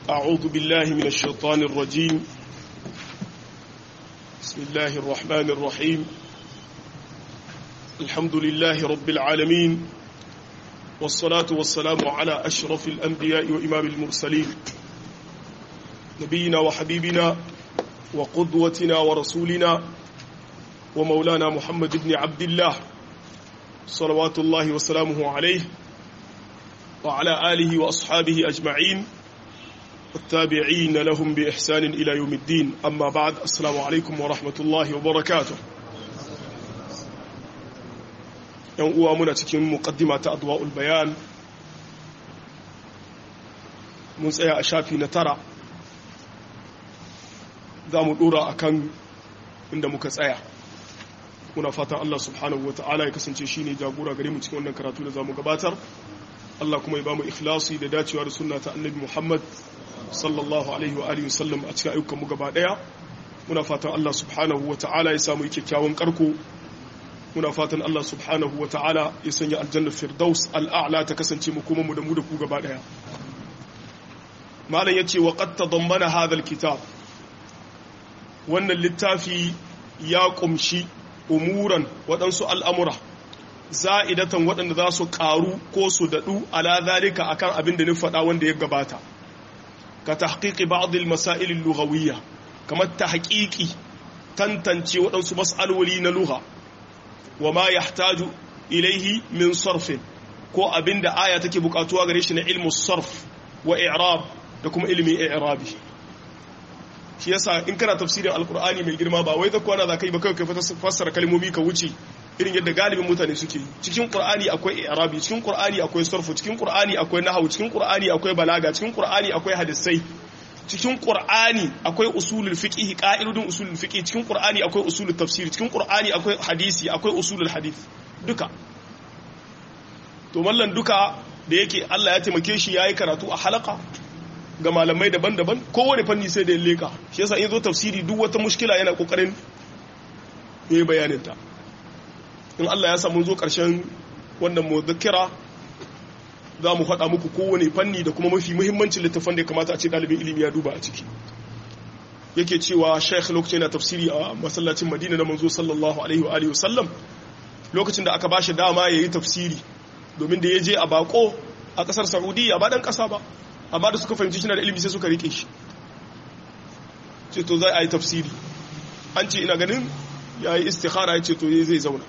أعوذ بالله من الشيطان الرجيم بسم الله الرحمن الرحيم الحمد لله رب العالمين والصلاة والسلام على أشرف الأنبياء وإمام المرسلين نبينا وحبيبنا وقدوتنا ورسولنا ومولانا محمد بن عبد الله صلوات الله وسلامه عليه وعلى آله وأصحابه أجمعين والتابعين لهم بإحسان إلى يوم الدين أما بعد السلام عليكم ورحمة الله وبركاته yan uwa muna cikin muqaddima ta adwa'ul bayan mun tsaya a shafi na tara za mu dora akan inda muka tsaya muna fatan Allah subhanahu wa ta'ala ya kasance shine jagora gare mu cikin wannan karatu da zamu gabatar Allah kuma ya bamu ikhlasi da dacewa da sunna ta annabi Muhammad sallallahu alaihi wa alihi wasallam a cikin ayyukan mu gaba daya muna fatan Allah subhanahu wa ta'ala ya samu kyakkyawan karko muna fatan Allah subhanahu wa ta'ala ya sanya aljannar firdaus al'a'la ta kasance mu kuma mu da mu da ku gaba daya malam yace wa qad tadammana hadha alkitab wannan littafi ya kumshi umuran waɗansu al'amura za'idatan waɗanda za su ƙaru ko su daɗu ala zalika akan abin da ni faɗa wanda ya gabata ka tahqiqi ba'd al-masail al-lughawiyya kamar tahqiqi tantance waɗansu mas'aloli na lugha wa ma yahtaju ilaihi min sarfin ko abin da aya take buƙatuwa gare shi na ilmu sarf wa i'rab da kuma ilmin i'rabi shi yasa in kana tafsirin alkur'ani mai girma ba wai zakwana za ka yi ba kawai ka fassara kalmomi ka wuce irin yadda galibin mutane suke cikin qur'ani akwai i'rabi cikin qur'ani akwai sarfu cikin qur'ani akwai nahwu cikin qur'ani akwai balaga cikin qur'ani akwai hadisai cikin qur'ani akwai usulul fiqh qa'idun usulul fiqh cikin qur'ani akwai usulul tafsir cikin qur'ani akwai hadisi akwai usulul hadith duka to mallan duka da yake Allah ya taimake shi yayi karatu a halaka ga malamai daban-daban kowane fanni sai da ya leka shi yasa in zo tafsiri duk wata mushkila yana kokarin yayi bayanin ta in Allah ya samu zo karshen wannan muzakkira za mu faɗa muku kowane fanni da kuma mafi muhimmancin littafin da ya kamata a ce ɗalibin ilimi ya duba a ciki yake cewa sheikh lokacin yana tafsiri a masallacin madina na manzo sallallahu alaihi wa alihi wasallam lokacin da aka bashi dama yayi tafsiri domin da ya je a bako a kasar saudiya ba dan kasa ba amma da suka fahimci shi na da ilimi sai suka rike shi ce to zai a yi tafsiri an ce ina ganin ya yi istikhara ya ce to zai zauna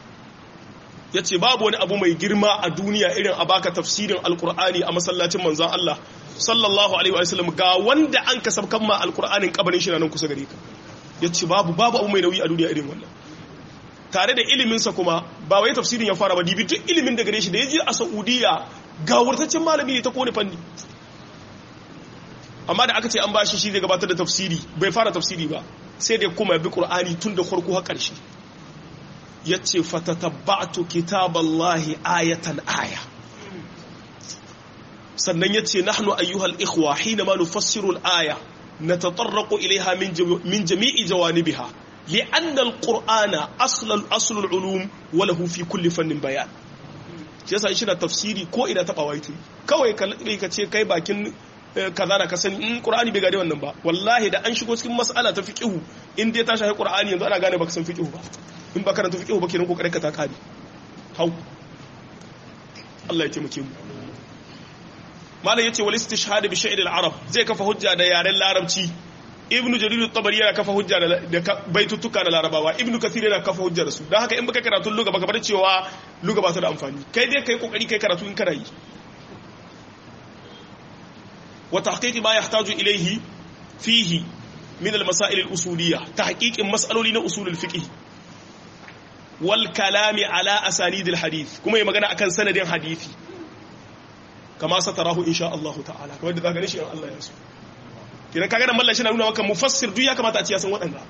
ya ce babu wani abu mai girma a duniya irin a baka tafsirin alkur'ani a masallacin manzan Allah sallallahu alaihi wa sallam ga wanda an kasab kan ma alkur'anin kabarin shi nan kusa gare ka ya ce babu babu abu mai nauyi a duniya irin wannan tare da iliminsa kuma ba wai tafsirin ya fara ba dibi duk ilimin da gare shi da ya je a saudiya ga wurtaccen malami ne ta kone fanni amma da aka ce an bashi shi zai gabatar da tafsiri bai fara tafsiri ba sai da kuma ya bi qur'ani tun da farko har ƙarshe yace fatatabba'tu kitaballahi ayatan aya sannan yace nahnu ayyuhal ikhwa hina ma nufassiru al-aya natatarraqu ilayha min min jami'i jawanibiha li'anna al-qur'ana asl asl al-ulum wa lahu fi kulli fannin bayan shi yasa shi da tafsiri ko ina taba waiti kawai ka ce kai bakin kaza da ka sani in qur'ani bai gane wannan ba wallahi da an shigo cikin mas'ala ta fiqhu in dai ta shafi qur'ani yanzu ana gane baka san fiqhu ba in ba karanta fiqhu ba kenan kokarin ka ta kare hau Allah ya taimake mu malam yace wal istishhad bi sha'ir al arab zai kafa hujja da yaren larabci ibnu jarir at-tabari yana kafa hujja da baitutuka da larabawa ibnu kathir yana kafa hujja da su dan haka in baka karatu luga baka bar cewa luga ba ta da amfani kai dai kai kokari kai karatu in kana yi وتحقيق ما يحتاج إليه فيه من المسائل الأصولية تحقيق مسألة أصول الفقه والكلام على أسانيد الحديث كما يمغنى أكن سند حديثي كما ستراه إن شاء الله تعالى كما يدى ذاك نشي الله يسو كنا كاغانا مالا شنا نونا وكا مفسر دويا كما تأتي ياسن وطنغا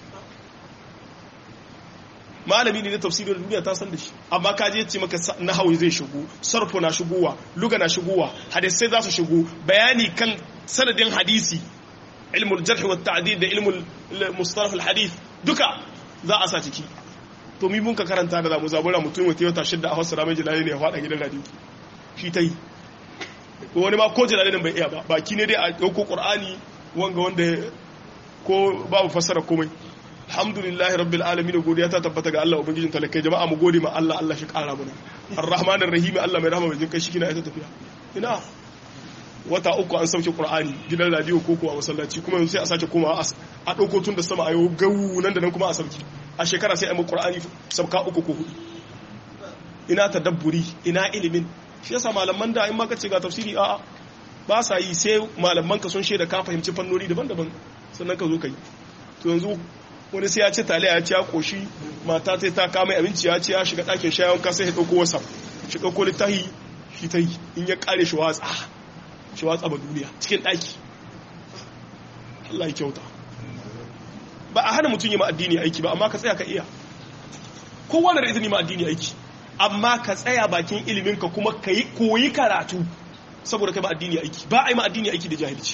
malami ne na tafsirin duniya ta san da shi amma ka je ce maka nahawi zai shigo sarfu na shigowa luga na shigowa hadisai za su shigo bayani kan sanadin hadisi ilmul jarh wa ta'dil da ilmul mustalah al hadith duka za a sa ciki to mi mun ka karanta da zamu zabura mutum wata yau shidda a Hausa ramai jilali ne ya fada gidan radio shi tai wani ma ko jalalin bai iya ba baki ne dai a ɗauko ƙur'ani wanga wanda ko babu fassara komai alhamdulillahi rabbil alamin godiya ta tabbata ga Allah ubangijin talakai jama'a mu gode ma Allah Allah shi kara mana arrahmanir rahim Allah mai rahama mai jin kai shi kina ita tafiya ina wata uku an sauke qur'ani gidan radio ko ko a masallaci kuma yanzu sai a sake koma a dauko tun da sama ayo gawu nan da nan kuma a sauki a shekara sai a mu qur'ani sabka uku ko hudu ina tadabburi ina ilimin shi yasa malaman da in ma kace ga tafsiri a'a ba sa yi sai malaman ka sun shaida ka fahimci fannoni daban-daban sannan ka zo kai to yanzu wani sai ya ce taliya ya ci ya koshi mata ta ta kama abinci ya ce ya shiga ɗakin shayon ka sai ya ɗauko wasa shi ɗauko littahi shi ta yi in ya ƙare shi watsa shi watsa ba duniya cikin ɗaki Allah ya kyauta ba a hana mutum yi ma addini aiki ba amma ka tsaya ka iya kowa da izini ma addini aiki amma ka tsaya bakin ilimin ka kuma ka yi koyi karatu saboda kai ba addini aiki ba a yi ma addini aiki da jahilci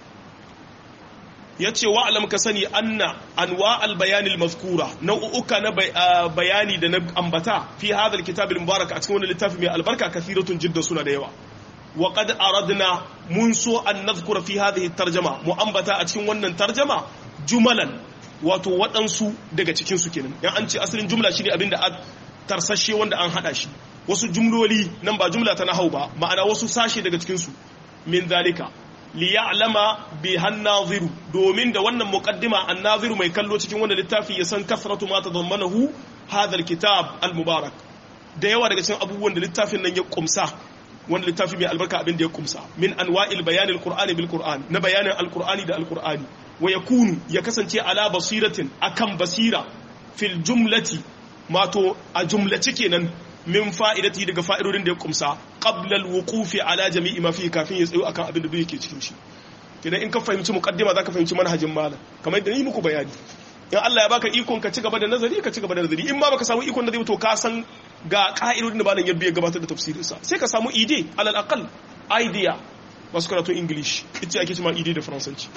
ya ce wa'alam ka sani anna anwa albayanil mazkura nau'uka na bayani da na ambata fi hadal kitabil mubarak a cikin wani littafi mai albarka kathiratun jidda suna da yawa wa qad aradna mun so an nazkura fi hadhihi tarjama mu ambata a cikin wannan tarjama jumalan wato waɗansu daga cikin su kenan yan an ce asalin jumla shine abin da tarsashe wanda an hada shi wasu jumloli nan ba jumla ta nahau ba ma'ana wasu sashe daga cikin su min zalika liya'lama bi hannaziru domin da wannan muqaddima annaziru mai kallo cikin wannan littafi ya san kasratu ma tadammanahu hadha alkitab almubarak da yawa daga cikin abubuwan da littafin nan ya kumsa wannan littafi mai albarka abin da ya kumsa min anwa'il bayan alqur'ani bil qur'an na bayanin alqur'ani da alqur'ani wa yakunu ya kasance ala basiratin akan basira fil jumlati mato a jumlace kenan min fa'idati daga fa'idodin da ya kumsa qabla al-wuqufi ala jami'i ma fi kafin ya tsayo akan abin da yake cikin shi kidan in ka fahimci muqaddima zaka fahimci manhajin malam kamar yadda ni muku bayani in Allah ya baka ikon ka ci gaba da nazari ka ci gaba da nazari in ma baka samu ikon da zai to ka san ga ka'idodin da malam ya biya gabatar da tafsirin sa sai ka samu ide alal aqal idea wasu karatu english ita ake cewa ide da faransanci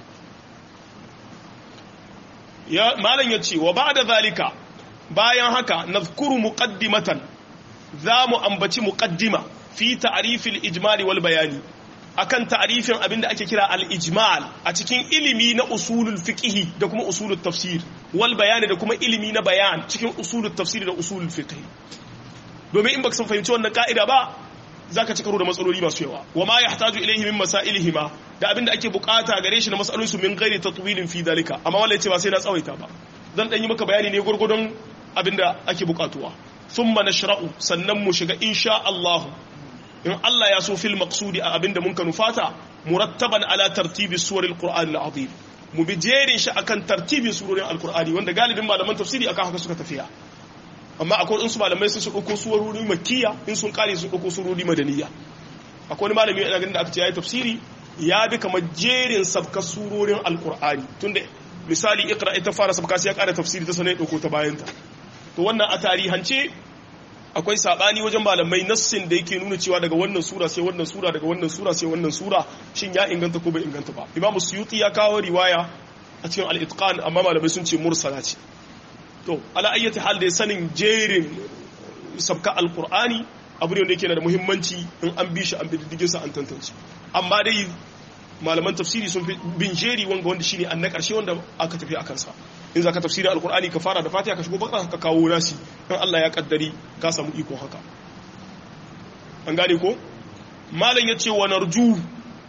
ya malam ya ce wa ba'da zalika bayan haka nazkuru muqaddimatan za mu ambaci muqaddima fi ta'rifil ijmali wal bayani akan ta'rifin abinda ake kira al ijmal a cikin ilimi na usulul fiqh da kuma usulul tafsir wal bayani da kuma ilimi na bayan cikin usulul tafsir da usulul fiqh domin in baka san fahimci wannan ka'ida ba zaka ci karo da matsaloli masu yawa wa ma yahtaju ilayhi min masailihima da abinda ake bukata gare shi na matsalolin su min ghairi tatwilin fi dalika amma wallahi ce ba sai na tsawaita ba zan dan yi maka bayani ne gurgurdon abinda ake bukatuwa thumma nashra'u sannan mu shiga insha Allah in Allah ya so fil maqsudi a abinda mun kanu fata murattaban ala tartibi suwaril qur'an al-azim mu bi jerin shi akan tartibin surorin alqur'ani wanda galibin malaman tafsiri akan haka suka tafiya amma akwai in su malamai sun su dauko suwarori makkiya in sun kare su dauko surori madaniya akwai wani malami yana ganin da aka ce yayi tafsiri ya bi kamar jerin sabka surorin alqur'ani tunda misali iqra ita fara sabka sai ya kara tafsiri ta sanai dauko ta bayanta to wannan a tarihance akwai sabani wajen malamai nassin da yake nuna cewa daga wannan sura sai wannan sura daga wannan sura sai wannan sura shin ya inganta ko bai inganta ba imam suyuti ya kawo riwaya a cikin al-itqan amma malamai sun ce mursala ce to ala ayyati hal da sanin jerin sabka alqur'ani abu ne wanda yake da muhimmanci in an bi shi an bi diddigin sa an tantance amma dai malaman tafsiri sun fi bin jeri wanga wanda shine an na karshe wanda aka tafi akan sa in za ka tafsirin alkur'ani ka fara da fatiha ka shigo bakara ka kawo nasi in Allah ya kaddari ka samu iko haka an gane ko malam ya ce wa narju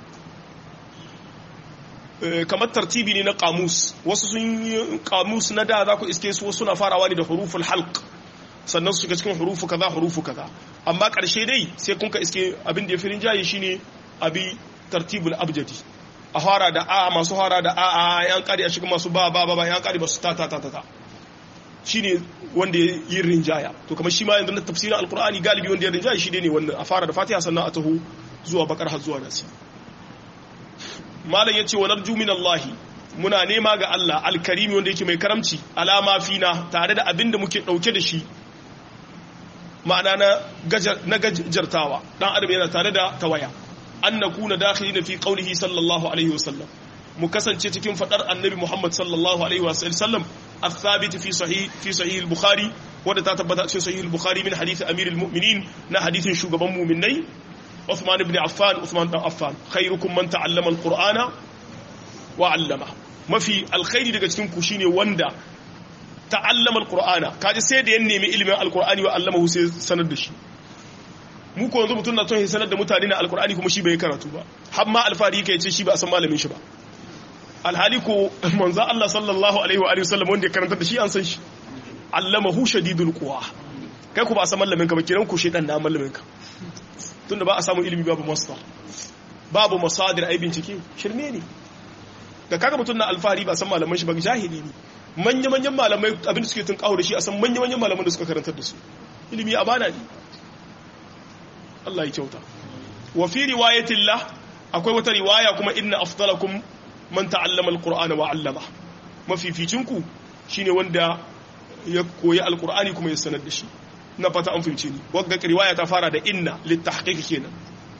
kamar tartibi ne na kamus wasu sun yi kamus na da za ku iske su suna farawa ne da huruful halq sannan su shiga cikin hurufu kaza hurufu kaza amma karshe dai sai kun ka iske abin da ya fi rinjaye shine abi tartibul abjadi a fara da a masu fara da a a yan kari a shiga masu ba ba ba yan kari masu ta ta ta ta shine wanda yin rinjaya to kamar shi ma yanzu na tafsirin alkur'ani galibi wanda ya rinjaya shi ne wannan a fara da fatiha sannan a taho zuwa bakar har zuwa nasi malam yace wa narju min Allah muna nema ga Allah alkarimi wanda yake mai karamci alama fina tare da abin da muke dauke da shi ma'ana na gajartawa dan adam yana tare da tawaya an na kuna dakhilina fi qawlihi sallallahu alaihi wasallam mu kasance cikin fadar annabi Muhammad sallallahu alaihi wasallam الثابت في صحيح في صحيح البخاري وده تثبت في صحيح البخاري من حديث امير المؤمنين نا حديث شغبان مؤمنai Uthman ibn Affan Uthman dan Affan khairukum man ta'allama al-Qur'ana wa 'allama mafi alkhairi daga cikin ku shine wanda ta'allama al-Qur'ana kaji sai da ya nemi ilimin al-Qur'ani wa 'allamahu sai sanar da shi mu ko yanzu mutum na son ya sanar da mutane na al-Qur'ani kuma shi bai karatu ba har ma alfari yake ce shi ba a san malamin shi ba alhali ko manzo Allah sallallahu alaihi wa alihi wasallam wanda ya karanta da shi an san shi allamahu shadidul quwa kai ku ba a san malamin ka ba kiran ku shedan na malamin ka tunda ba a samu ilimi babu masdar babu masadir ai bincike shirme ne da kaga mutum na alfahari ba san malaman shi ba jahili ne manya manyan malamai abin da suke tun kawo da shi a san manya manyan malaman da suka karantar da su ilimi amana ne Allah ya kyauta wa fi riwayatillah akwai wata riwaya kuma inna afdalakum man ta'allama alqur'ana wa 'allama mafificin ku shine wanda ya koyi alqur'ani kuma ya sanar da shi na fata an fahimce ni wagga riwaya ta fara da inna litahqiq kenan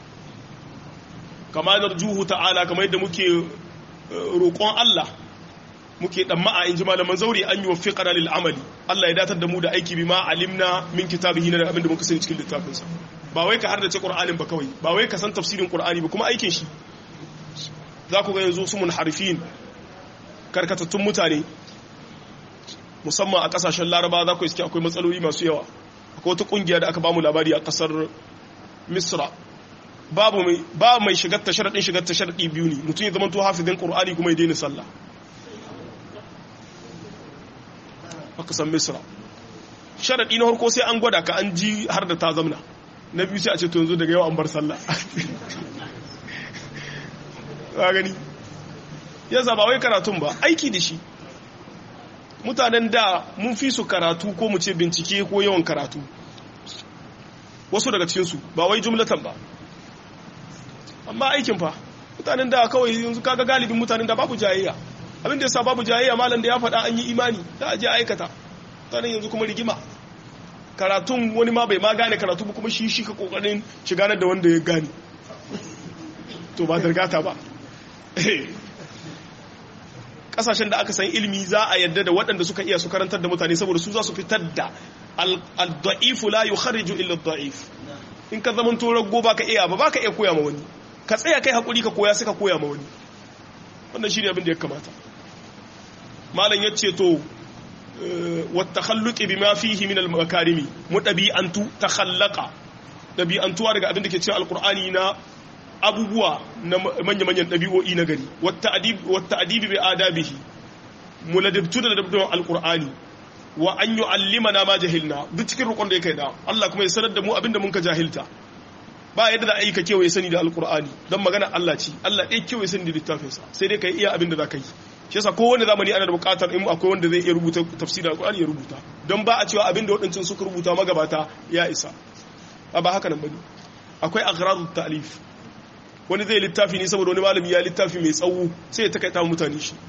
kama narjuhu ta'ala kamar yadda muke roƙon Allah muke dan ma'a inji malaman zauri an yi wafiqana lil amali Allah ya datar da mu da aiki bima alimna min kitabihi na abin da muka sani cikin littafin sa ba wai ka hardace Qur'anin ba kawai ba wai ka san tafsirin Qur'ani ba kuma aikin shi za ku ga yanzu su munharifin karkatattun mutane musamman a kasashen Laraba za ku iske akwai matsaloli masu yawa akwai wata kungiya da aka bamu labari a kasar Misra babu mai ba mai shigar ta sharadin shigar ta sharadi biyu ne mutum ya zama to hafizin Qur'ani kuma ya daina sallah aka san Misra sharadi na farko sai an gwada ka an ji har da ta zamna na biyu sai a ce to yanzu daga yau an bar sallah ka gani ya zaba wai karatun ba aiki da shi mutanen da mun fi su karatu ko mu ce bincike ko yawan karatu wasu daga cikinsu ba wai jumlatan ba amma aikin fa mutanen da kawai yanzu kaga galibin mutanen da babu jayayya abin da yasa babu jayayya malam da ya faɗa an yi imani da a je aikata mutanen yanzu kuma rigima karatun wani ma bai ma gane karatu ba kuma shi shi ka kokarin shiga da wanda ya gane to ba dargata ba kasashen da aka san ilimi za a yadda da waɗanda suka iya su karantar da mutane saboda su za su fitar da al-da'ifu la yukharriju illa ad-da'if in ka zaman to rago baka iya ba baka iya koya ma wani ka tsaya kai hakuri ka koya sai ka koya ma wani wannan shine abin da ya kamata malam yace to والتخلق بما فيه من المكارم متبيئنت تخلق dabi'antuwa daga abin da ke cikin alkur'ani na abubuwa na manya-manyan ɗabi'o'i na gari wata adibi bai adabihi muladabtu da dabdon alkur'ani wa an yi allima na ma jahilna duk cikin rukun da ya kai da Allah kuma ya sanar da mu abin da mun ka jahilta ba yadda za a yi ka kewaye sani da alkur'ani don magana Allah ce Allah ɗaya kewaye sani da littafinsa sai dai ka iya abin da za ka yi shi yasa kowane zamani ana da buƙatar in akwai wanda zai iya rubuta tafsirin alkur'ani ya rubuta don ba a cewa abin da waɗancan suka rubuta magabata ya isa ba haka nan bane akwai aghradu ta'lif wani zai littafi ne saboda wani malami ya littafi mai tsawo sai ya takaita mutane shi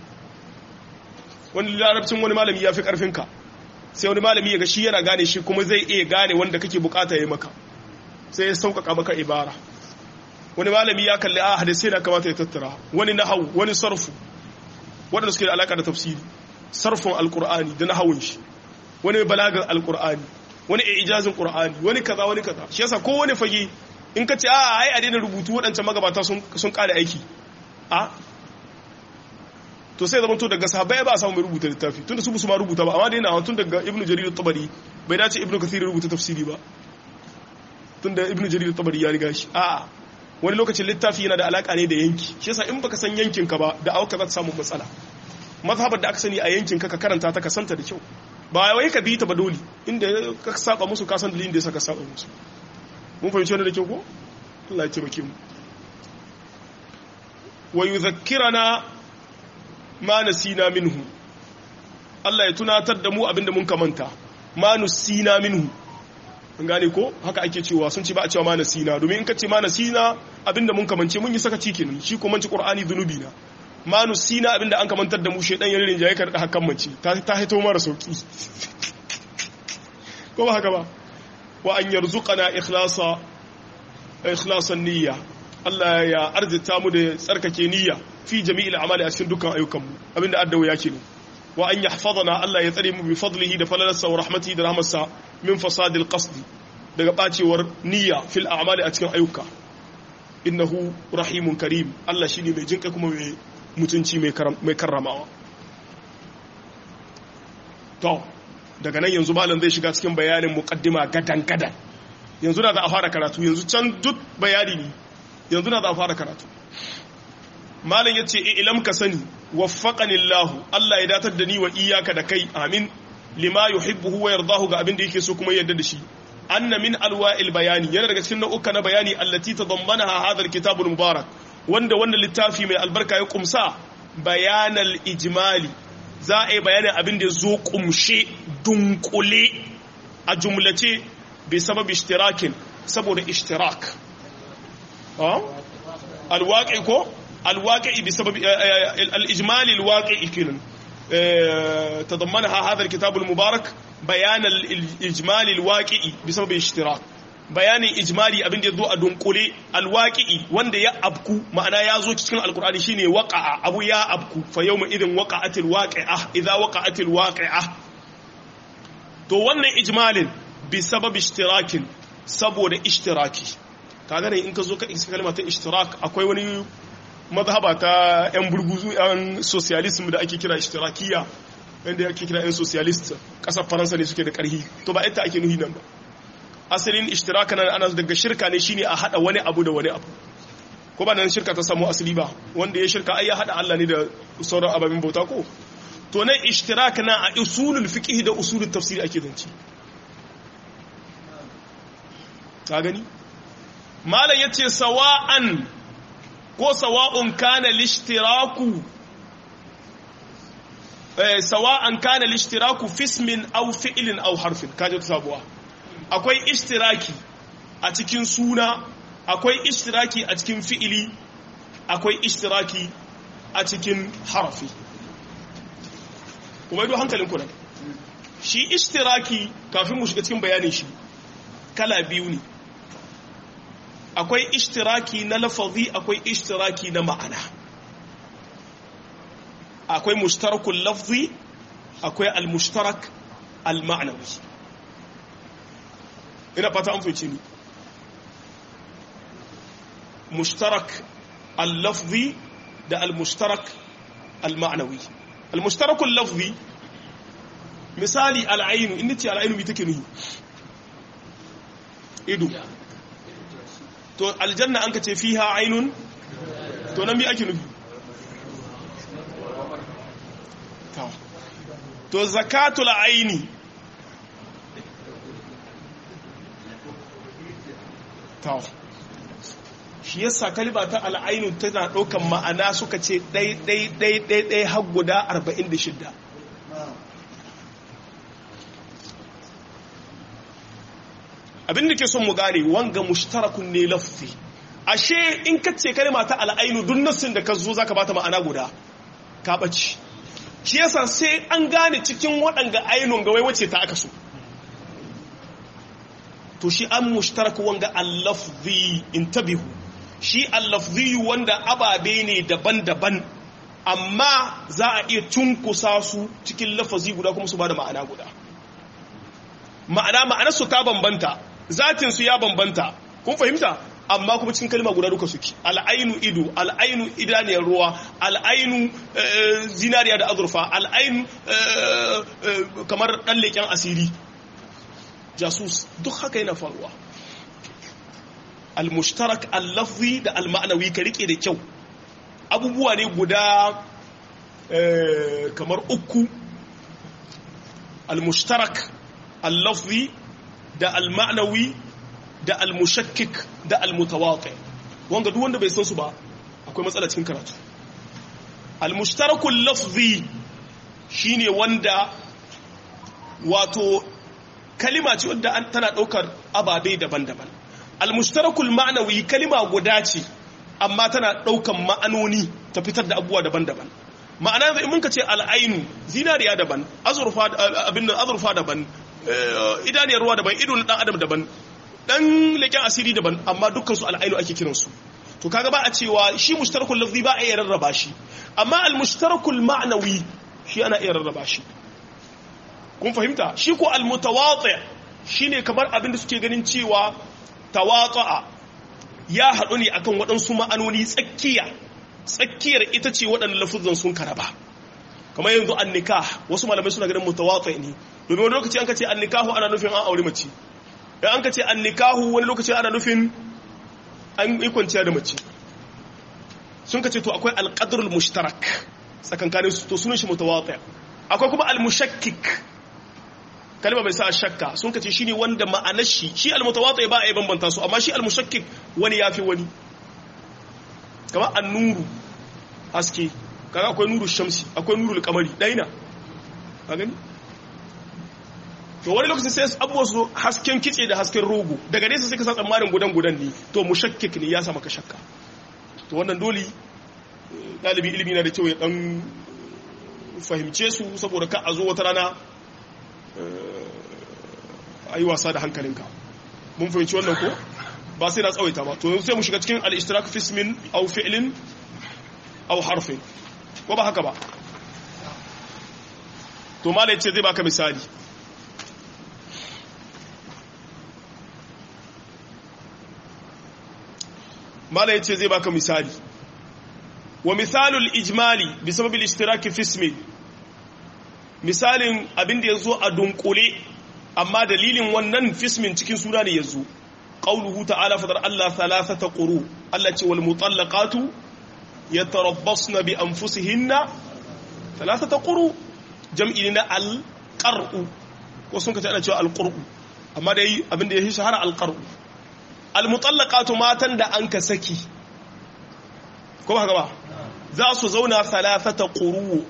wani larabcin wani malami ya fi karfin ka sai wani malami ya ga shi yana gane shi kuma zai iya gane wanda kake bukata ya maka sai ya sauƙaƙa maka ibara wani malami ya kalli a hadisai na kamata ya tattara wani nahau wani sarfu waɗanda suke da alaƙa da tafsiri sarfin alƙur'ani da nahawun shi wani balagar alƙur'ani wani ijazin qur'ani wani kaza wani kaza shi yasa ko wani fage in ka ce a ai a daina rubutu waɗancan magabata sun sun ƙara aiki a to sai zama to daga sahabbai ba a samu mai rubuta littafi tunda su su ma rubuta ba amma dai na tun daga ibnu jarir at-tabari bai dace ibnu kathir rubuta tafsiri ba tunda ibnu jarir at-tabari ya riga shi a wani lokacin littafi yana da alaka ne da yanki shi yasa in baka san yankin ka ba da auka za ta samu matsala mazhabar da aka sani a yankin ka ka karanta ta ka santa da kyau ba wai ka bi ta ba dole inda ka saba musu ka san dalilin da yasa ka saba musu mun fahimci wannan da kyau ko Allah ya taimake mu wa yudhakkirana ma nasina minhu Allah ya tunatar da mu abinda mun kamanta ma nusina minhu an gane ko haka ake cewa sun ce ba a cewa ma nasina domin in ka ce ma nasina abinda mun kamance mun yi sakaci kenan shi ko manci qur'ani zunubi na ma nusina abinda an kamantar da mu shedan ya rinjaye ka da hakan mace ta ta hito mara sauki ko ba haka ba wa an yarzuqana ikhlasa ikhlasan niyya Allah ya arzita mu da tsarkake niyya fi jami'il amali a cikin dukkan ayyukan mu abinda addawa ya kenan wa an yahfazana Allah ya tsare mu bi fadlihi da falalarsa wa rahmatihi da rahmarsa min fasadil qasd daga bacewar niyya fil a'mali a cikin ayyuka innahu rahimun karim Allah shine mai jinka kuma mai mutunci mai karramawa to daga nan yanzu malam zai shiga cikin bayanin muqaddima gadan gadan yanzu na za a fara karatu yanzu can duk bayani ne yanzu na za a fara karatu malam yace ilam ka sani waffaqani Allah Allah ya datar da ni wa iyyaka da kai amin lima yuhibbu wa yardahu ga abin da yake so kuma yarda da shi anna min alwa'il bayani yana daga cikin nau'uka na bayani allati tadammanaha hadha alkitab almubarak wanda wannan littafi mai albarka ya kumsa bayanal ijmali za a yi bayanin abin da zo kumshe dunkule a jumlace bi sabab ishtirakin saboda ishtirak alwaqi ko alwaqi bi sabab al-ijmali alwaqi kenan تضمنها هذا الكتاب المبارك بيان الإجمال الواقعي بسبب الاشتراك بيان إجمالي أبن يدو أدنقلي الواقعي وند يا أبكو معنى يازو تشكين القرآن شيني وقع أبو يا أبكو فيوم إذن وقعت الواقعة إذا وقعت الواقعة تو ون إجمال بسبب اشتراك سبو اشتراكي kaga ne in ka zo ka isa kalma ta ishtirak akwai wani mazhaba ta 'yan burguzu 'yan socialism da ake kira ishtirakiya wanda ake kira 'yan socialist kasar faransa ne suke da karhi to ba ita ake nuhi nan ba asalin ishtiraka nan ana daga shirka ne shine a hada wani abu da wani abu ko ba nan shirka ta samu asali ba wanda ya shirka ai ya hada Allah ne da sauran ababen bauta ko to nan ishtiraka na a usulul fiqh da usulul tafsir ake zance ka gani malam yace sawa'an ko sawa'un kana lishtiraku eh sawa'an kana lishtiraku fismin aw fi'lin aw harfin kaje sabuwa akwai ishtiraki a cikin suna akwai ishtiraki a cikin fi'ili akwai ishtiraki a cikin harafi kuma ido hankalin ku nan shi ishtiraki kafin mu shiga cikin bayanin shi kala biyu ne akwai ishtiraki na lafazi akwai ishtiraki na ma'ana akwai mushtarakul lafzi akwai al-mushtarak al-ma'nawi ina fata an fice ni mushtarak al-lafzi da al-mushtarak al-ma'nawi al-mushtarak al-lafzi misali al-ainu inda ce al-ainu bi take nuhi ido to aljanna an ka ce fiha ainun to nan bi ake nufi to zakatul aini to shi yasa kalba ta al'ainu tana ɗaukan ma'ana suka ce ɗai ɗai ɗai ɗai ɗai har guda 46 abin da ke son mu gane wanga mushtarakun ne lafzi ashe in ka ce kalma ta al'ainu duk nassin da ka zo zaka bata ma'ana guda ka bace shi yasa sai an gane cikin waɗanga ainun ga wai wace ta aka so to shi an mushtarak wanga al-lafzi intabihu shi al-lafzi wanda ababe ne daban-daban amma za a iya cunkusa su cikin lafazi guda kuma su bada ma'ana guda ma'ana ma'anarsu ta bambanta zatinsu ya bambanta kun fahimta amma kuma cikin kalma guda duka suke al'ainu ido al'ainu idaniyar ruwa al'ainu zinariya da azurfa al'ainu kamar ɗan leƙen asiri jasus duk haka yana faruwa al-mushtarak al-lafzi da al-ma'anawi ka rike da kyau abubuwa ne guda kamar uku al-mushtarak al-lafzi da al-ma'nawi da al-mushakkik da al-mutawaqi wanda duk wanda bai san su ba akwai matsala cikin karatu al-mushtarakul lafzi shine wanda wato kalima ce wanda tana daukar ababe daban-daban al-mushtarakul ma'nawi kalima guda ce amma tana daukan ma'anoni ta fitar da abubuwa daban-daban ma'ana da mun ka ce al'ainu zinariya daban azurfa abin da azurfa daban idaniyar ruwa daban ido na dan adam daban dan leken asiri daban amma dukkan su al'ainu ake kiran su to kaga ba a cewa shi mushtarakul lafzi ba a iya rarraba shi amma al mushtarakul ma'nawi shi ana iya rarraba shi kun fahimta shi ko al mutawati shine kamar abin da suke ganin cewa tawatsa'a ya haɗu ne akan waɗansu ma'anoni tsakiya tsakiyar ita ce waɗannan lafuzan sun karaba kamar yanzu an nikah wasu malamai suna ganin mutawatsa ne domin wani lokaci an ka ce an nikahu ana nufin an aure mace dan an ka ce an nikahu wani lokaci ana nufin an yi kwanciya da mace sun ka ce to akwai alƙadrul mushtarak tsakankanin su to sunan shi mutawatsa akwai kuma al-mushakkik kalma mai sa shakka sun ka ce shine wanda ma'anar shi shi al-mutawatsa ba a yi bambanta su amma shi al-mushakkik wani yafi wani kamar an-nuru haske kaga akwai nuru shamsi akwai nuru kamari daina ka gani to wani lokaci sai abubuwa su hasken kitse da hasken rogo daga nesa sai ka sa tsammanin gudan gudan ne to mushakkik ne ya sama ka shakka to wannan dole ɗalibi ilimi na da kyau ya ɗan fahimce su saboda ka a zo wata rana a yi wasa da hankalinka mun fahimci wannan ko ba sai na tsawaita ba to sai mu shiga cikin al-ishtirak fi ismin aw fi'lin aw harfin ko ba haka ba to malai ce zai baka misali malai ce zai baka misali wa misalul ijmali bi sababil ishtiraki fi ismi misalin abin da yazo a dunkule amma dalilin wannan fismin cikin suna ne yazo qauluhu ta'ala fadar Allah thalathata quru Allah ce wal mutallaqatu yatarabbasna bi anfusihinna thalathata quru jam'i na al qar'u ko sun kace ana cewa al qur'u amma dai abin da ya shahara al qar'u al mutallaqatu matan da an ka saki ko ba haka ba za su zauna thalathata quru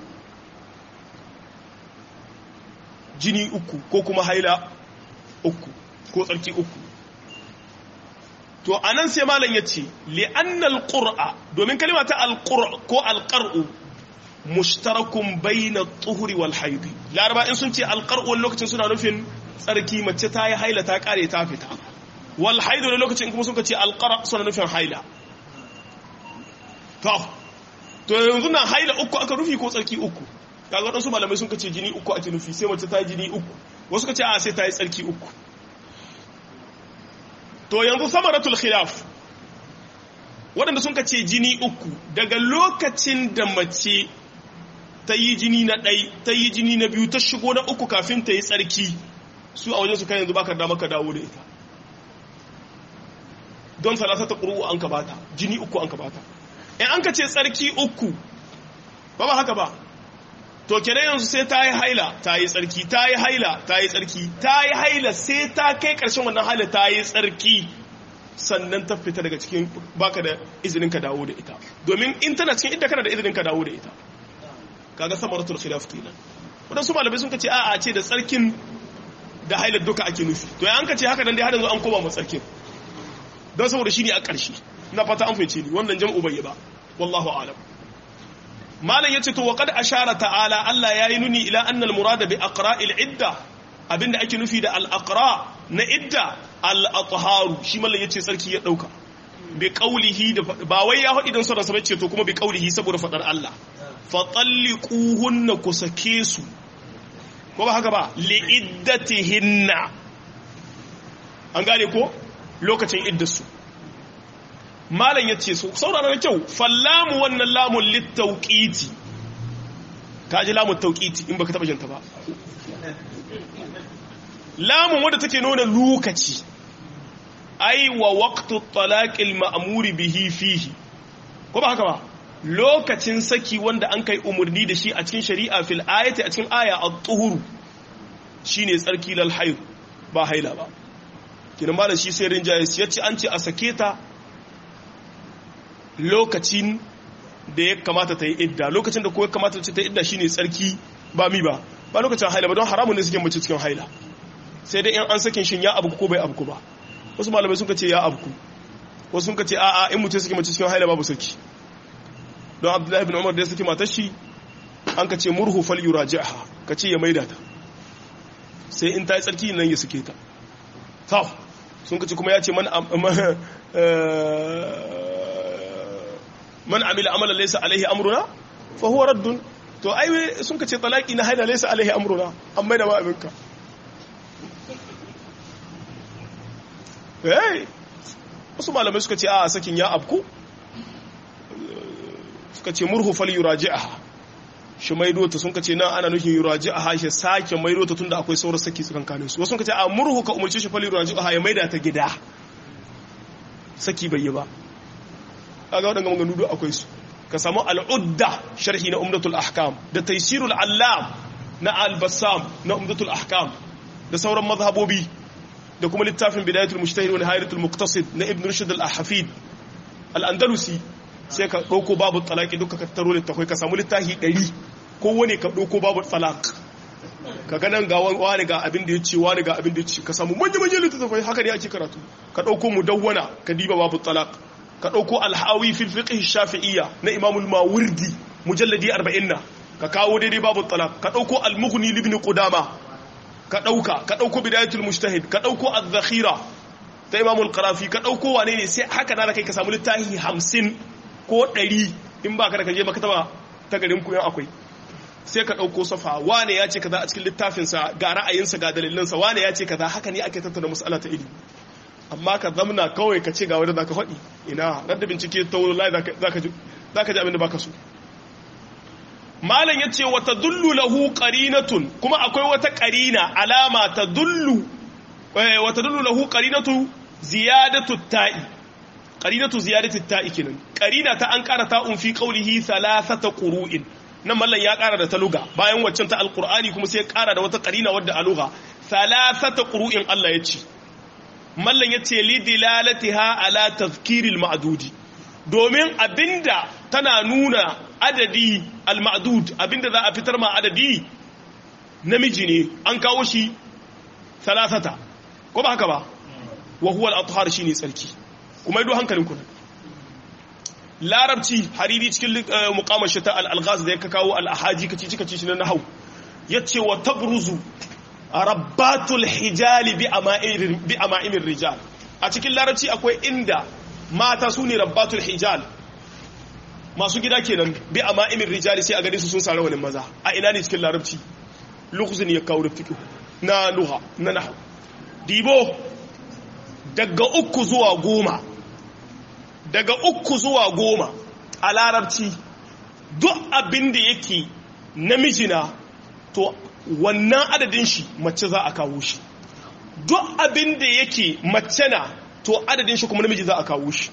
jini uku ko kuma haila uku ko tsarki uku to anan sai malam yace li'annal qur'a domin kalma ta alqur ko alqar'u mushtarakun bayna at-tuhri wal hayd laraba in sun ce alqar'u lokacin suna nufin tsarki mace ta yi haila ta kare ta fita wal hayd ne lokacin kuma sun ce alqara suna nufin haila to to yanzu nan haila uku aka rufi ko tsarki uku kaga wadansu malamai sun kace jini uku ake nufi sai mace ta yi jini uku wasu kace a sai ta yi tsarki uku to yanzu samaratul khilaf waɗanda sun kace jini uku daga lokacin da mace ta yi jini na ɗai ta yi jini na biyu ta shigo na uku kafin ta yi tsarki su a wajen su kai yanzu baka da maka dawo da ita don salasa ta ƙuru an ka bata jini uku an ka bata in an ka ce tsarki uku ba ba haka ba to kere yanzu sai ta yi haila ta yi tsarki ta yi haila ta yi tsarki ta yi haila sai ta kai ƙarshen wannan haila ta yi tsarki sannan ta fita daga cikin baka da izinin ka dawo da ita domin in tana cikin inda kana da izinin ka dawo da ita kaga samaratul khilaf kenan wadansu malamai sun kace a'a ce da tsarkin da hailar duka ake nufi to ya an kace haka dan dai har yanzu an koma mu tsarkin don saboda shine a ƙarshe ina fata an fahimce ni wannan jam'u bai ba wallahu a'lam malam yace to waqad ashara ta'ala Allah yayi nuni ila anna al-murada bi aqra'il idda abinda ake nufi da al-aqra na idda al-atharu shi mallan yace sarki ya dauka bi qawlihi da ba wai ya hadi dan sauran sa bace to kuma bi qawlihi saboda fadar Allah fa talliquhunna kusake su ko ba haka ba li iddatihinna an gane ko lokacin iddarsu malam ya ce saurara da kyau fallamu wannan lamun littauƙiti ka ji lamun tauƙiti in baka taɓa janta ba lamun wadda take nuna lokaci ai wa waqtu talaqil ma'muri bihi fihi ko ba haka ba lokacin saki wanda an kai umarni da shi a cikin shari'a fil ayati a cikin aya at-tuhuru shine tsarki lal hayd ba haila ba kinan malam shi sai rinjaye ya ce an ce a sake ta lokacin da ya kamata ta yi idda lokacin da kuwa kamata ta yi idda shine tsarki ba mi ba ba lokacin haila ba don haramun ne suke mace cikin haila sai dai in an sakin shin ya abu ko bai abu ba wasu malamai sun ce ya abu wasu sun ce a'a in mutum suke mace cikin haila babu saki don abdullahi bin umar da ya saki matar shi an ka ce murhu fal yuraji'ha ka ce ya maida ta sai in ta yi tsarki nan ya suke ta tau sun kace kuma ya ce man man amila amalan laysa alaihi amruna fa huwa raddun to ai sun kace talaki na haila laysa alaihi amruna amma da ma abinka eh wasu malamai suka ce a sakin ya abku suka ce murhu fal yuraji'aha shi maido ta sun kace nan ana nufin yuraji'aha shi sake maido ta tunda akwai sauran saki tsakankanin su wasu sun kace a murhu ka umurce shi fal yuraji'aha ya maida ta gida saki bai yi ba kaga wadannan maganganu duk akwai su ka samu al'udda sharhi na umdatul ahkam da taysirul allam na al-bassam na umdatul ahkam da sauran mazhabobi da kuma littafin bidayatul mujtahid wa nihayatul muqtasid na ibn rushd al-hafid al-andalusi sai ka dauko babu talaqi duka ka taro littafai ka samu littafi 100 ko wani ka dauko babu talaq ka ga nan ga wani ga abin da yace wani ga abin da yace ka samu manyan manyan littafai haka ne ake karatu ka dauko mudawwana ka diba babu talaq ka dauko al-hawi fil fiqh shafi'iyya na imam al-mawardi mujalladi 40 ka kawo daidai babu talaq ka dauko al-mughni ibn qudama ka ɗauka ka ɗauko bidayatul mujtahid ka ɗauko az-zakhira ta imamul qarafi ka ɗauko wane ne sai haka na kai ka samu littafi hamsin ko ɗari in ba ka da kaje maktaba ta garin ku akwai sai ka ɗauko safa wane ya ce kaza a cikin littafinsa ga ra'ayinsa ga dalilinsa wane ya ce kaza haka ne ake tattauna mas'ala ta ilimi amma ka zamna kawai ka ce ga wanda zaka faɗi ina radda bincike ta wallahi zaka ji zaka ji abin da baka so malam ya ce wata dullu lahu qarinatun kuma akwai wata qarina alama ta dullu wata dullu lahu qarinatu ziyadatu ta'i qarinatu ziyadatu ta'i kenan qarina ta an ƙara ta'un fi qawlihi thalathata qurun nan mallan ya ƙara da ta luga bayan waccan ta alqur'ani kuma sai ya ƙara da wata qarina wadda a luga thalathata qurun Allah ya ce mallan ya ce li dilalatiha ala tazkiril ma'dudi domin abinda tana nuna adadi al-ma'dud abinda za a fitar ma adadi namiji ne an kawo shi salasata ko ba haka ba wa huwa al-athhar shine tsarki kuma ido hankalin ku larabci hariri cikin muqamar shata al-alghaz da ya kawo al-ahaji kaci kaci shi na nahwu yace wa tabruzu rabbatul hijali bi ama'ir bi ama'imir rijal a cikin larabci akwai inda mata su ne rabbatul hijal masu gida kenan bi a ma'imin rijali sai a gani su sun sare wani maza a ina ne cikin larabci lukusin ya kawo rufiki na luha na nahu dibo daga uku zuwa goma daga uku zuwa goma a larabci duk abin da yake namijina to wannan adadin shi mace za a kawo shi duk abin da yake mace na to adadin shi kuma namiji za a kawo shi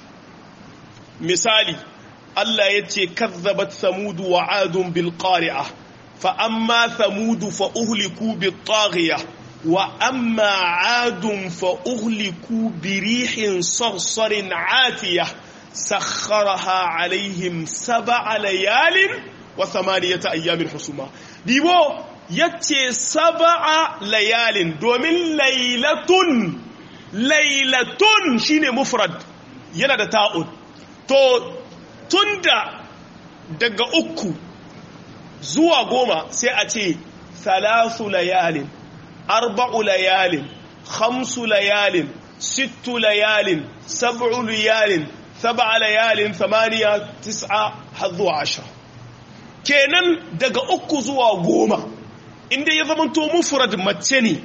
misali Allah ya ce kazzabat samudu wa adun bil qari'a fa amma samudu fa uhliku bit taghiya wa amma adun fa uhliku bi rihin sarsarin atiya sakharaha alaihim sab'a layalin wa thamaniyata ayyamin husuma dibo yace sab'a layalin domin lailatun lailatun shine mufrad yana da ta'ud to tunda daga uku zuwa goma sai a ce salasu layalin arba'u layalin khamsu layalin sittu layalin sab'u layalin sab'a layalin thamaniya tis'a har zuwa ashira kenan daga uku zuwa goma inda ya zamanto mufrad mace ne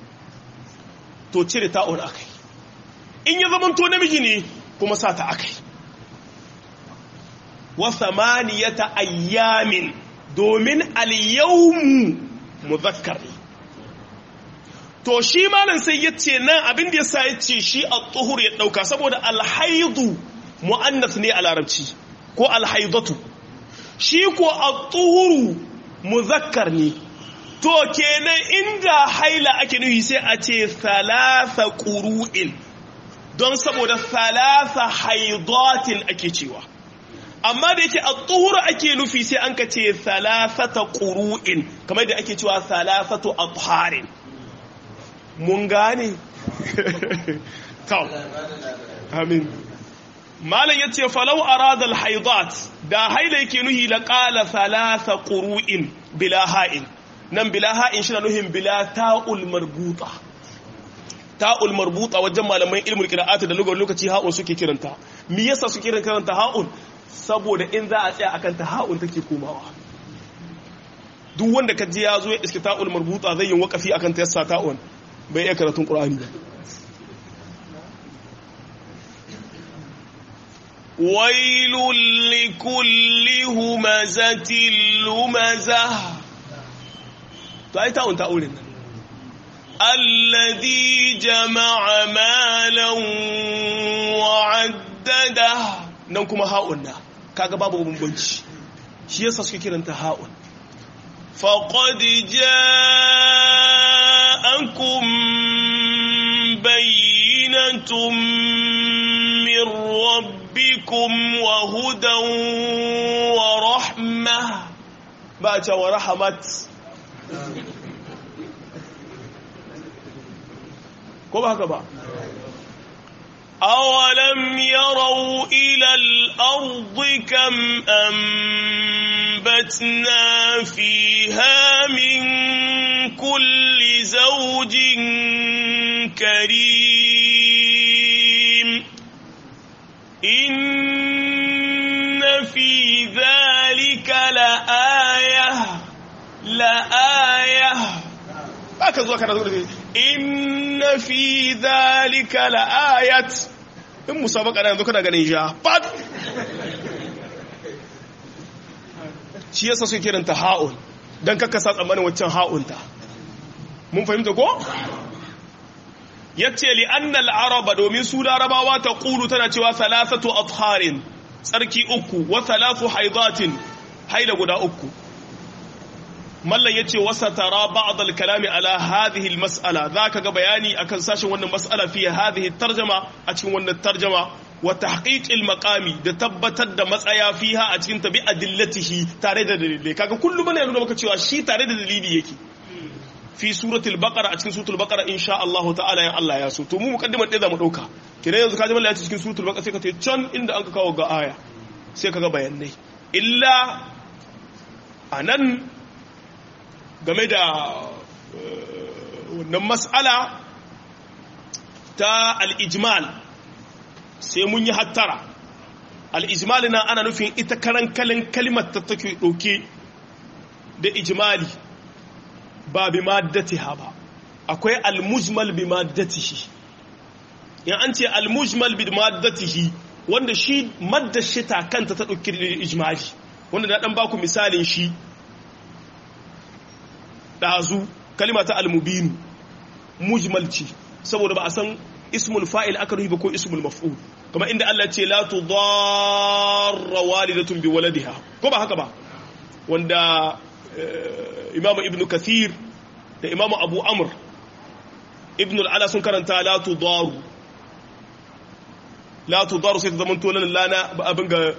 to cire ta'un akai in ya zamanto namiji ne kuma sa ta akai wa samaniyata ayyamin domin al-yawmu muzakkar ne to shi malam sai yace nan abin da yasa yace shi at-tuhur ya dauka saboda al-haidu muannas ne a larabci ko al-haidatu shi ko at-tuhuru muzakkar ne to kenan inda haila ake nufi sai a ce thalatha qurun don saboda thalatha haidatin ake cewa amma da yake at-tuhur ake nufi sai an ka ce thalathata qurun kamar da ake cewa thalathatu atharin mun gane to amin malam yace falau arada al-haidat da haila yake nuhi la qala thalatha qurun bila ha'in nan bila ha'in shi na nuhin bila ta'ul marbuta ta'ul marbuta wajen malaman ilmul qira'ati da lugar lokaci ha'un suke kiranta me yasa suke kiranta ha'un saboda in za a tsaya akan ta ha'un take komawa duk wanda kaji ya zo ya iske ta'ul marbuta zai yi wakafi akan ta yassa ta'un bai iya karatun qur'ani ba ويل لكل همزة لمزة تأي تاون تأولين الذي جمع مالا وعدده ننكم هاؤنا kaga babu bambanci shi yasa suke kiranta ha'un faqad ja'akum bayyinatun min rabbikum wa hudan wa rahmah ba ta wa rahmat ko ba haka ba أولم يروا إلى الأرض كم أنبتنا فيها من كل زوج كريم إن في ذلك لآية لآية هكذا كان إن في ذلك لآية in musabaka na yanzu kana ganin ja fat shi yasa suke kiranta ha'un don kakasa tsammanin waccan ha'unta mun fahimta ko? yace li annal araba domin su larabawa ta ƙulu tana cewa salasatu atharin tsarki uku wa salasu haidatin haila guda uku mallan yace wasa tara ba'd al-kalami ala hadhihi al-mas'ala zaka ga bayani akan sashin wannan mas'ala fi hadhihi tarjama a cikin wannan tarjama wa tahqiq al-maqami da tabbatar da matsaya fiha a cikin tabi adillatihi tare da dalilai kaga kullum bane nuna maka cewa shi tare da dalili yake fi suratul baqara a cikin suratul baqara insha Allah ta'ala ya Allah ya so to mu mukaddimar da zamu dauka kina yanzu kaji mallan ya ce cikin suratul baqara sai ka tayi can inda an ka kawo ga aya sai kaga bayanai illa anan game da wannan mas'ala ta al'ijmal sai mun yi hattara al'ijmal na ana nufin ita karan kalin kalimar ta take ɗauke da ijmali ba bi maddatiha ba akwai almujmal bi maddatihi in an ce almujmal bi maddatihi wanda shi maddashi ta kanta ta ɗauki da ijmali wanda na ɗan baku misalin shi ɗazu kalima ta almubinu mujmalci saboda ba a san ismul fa'il aka ruhi ba ko ismul maf'ul kuma inda Allah ce la tudarra walidatun bi waladiha ko ba haka ba wanda imamu ibn kathir da imamu abu amr ibn al'ala sun karanta la tudaru la tudaru sai ta zama tolan lana abin ga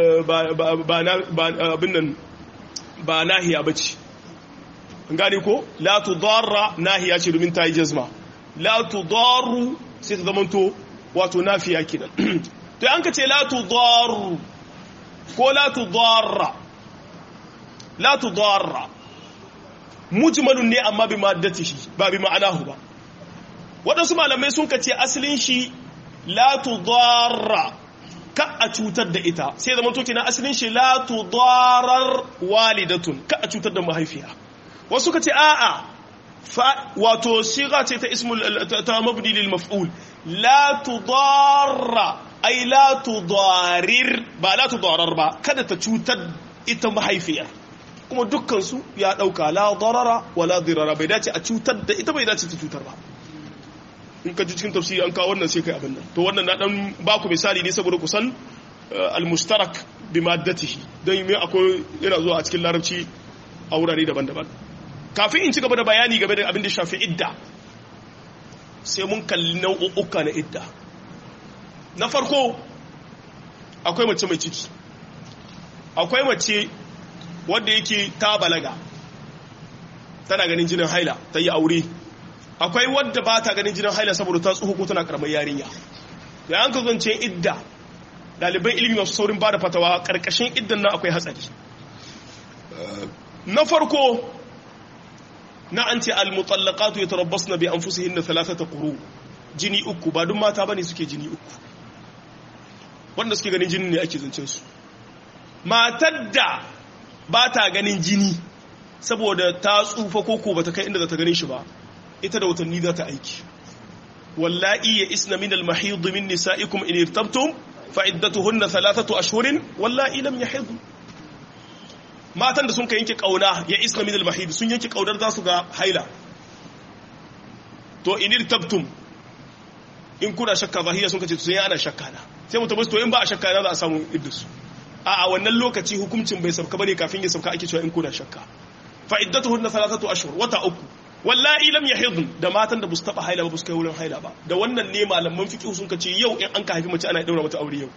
abin nan ba nahiya bace gane ko la tudarra nahiya ce domin ta yi jazma la tudarru sai ta zamanto wato nafiya kenan to an ka ce la tudarru ko la tudarra la tudarra mujmalun ne amma bi maddatihi ba bi ma'anahu ba waɗansu malamai sun ka ce asalin shi la tudarra ka a cutar da ita sai zama to kenan asalin shi la tudarar walidatun ka a cutar da mahaifiya wasu ka ce a'a wato siga ce ta ismul ta mabni lil maf'ul la tudarra ay la tudarir ba la tudarar ba kada ta cutar ita mahaifiyar kuma dukkan su ya dauka la darara wala dirara bai dace a cutar da ita bai dace ta cutar ba in ka ji cikin tafsiri an kawo wannan sai kai abin nan to wannan na dan ba ku misali ne saboda kusan al-mushtarak bi maddatihi dan me akwai yana zuwa a cikin larabci a wurare daban-daban kafin in ci gaba da bayani game da abin da shafi idda sai mun kalli nau'uka na idda na farko akwai mace mai ciki akwai mace wadda yake ta balaga tana ganin jinin haila ta yi aure akwai wadda ba ta ganin jinin haila saboda ta tsoho ko tana karamar yarinya da an ka zance idda ɗaliban ilimi masu saurin ba da fatawa ƙarƙashin iddan nan akwai hatsari na farko na an ce almutallaqatu yatarabbasna bi anfusihinna thalathata quru jini uku ba duk mata bane suke jini uku wanda suke ganin jini ne ake zancen su matar da ba ta ganin jini saboda ta tsufa koko ba ta kai inda za ta ganin shi ba ita da watanni za ta aiki wallahi ya isna min al-mahid min nisa'ikum in irtabtum fa iddatuhunna thalathatu ashhurin wallahi lam yahid matan da sun ka yanke kauna ya isna min al-mahid sun yanke kaunar za su ga haila to inir tabtum in kuna shakka zahiya sun kace sun yi ana shakka na sai mutum to in ba a shakka na za a samu iddus a a wannan lokaci hukuncin bai sauka bane kafin ya sauka ake cewa in kuna shakka fa iddatuhunna thalathatu ashhur wata uku wallahi lam yahid da matan da busu taba haila ba busu kai wurin haila ba da wannan ne malaman fiqh sun kace yau in an ka haifi mace ana daura mata aure yau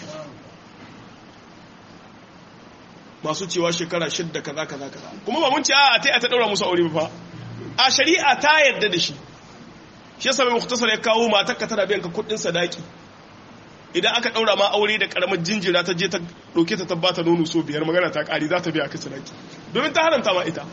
masu cewa shekara shidda kaza kaza kaza kuma ba mun ce a ta ta daura musu aure ba fa a shari'a ta yarda da shi shi yasa mai muktasar ya kawo matarka tana biyan ka kudin sadaki idan aka daura ma aure da karamar jinjira ta je ta dauke ta tabbata nono so biyar magana ta kari za ta biya ka sadaki domin ta haramta ma ita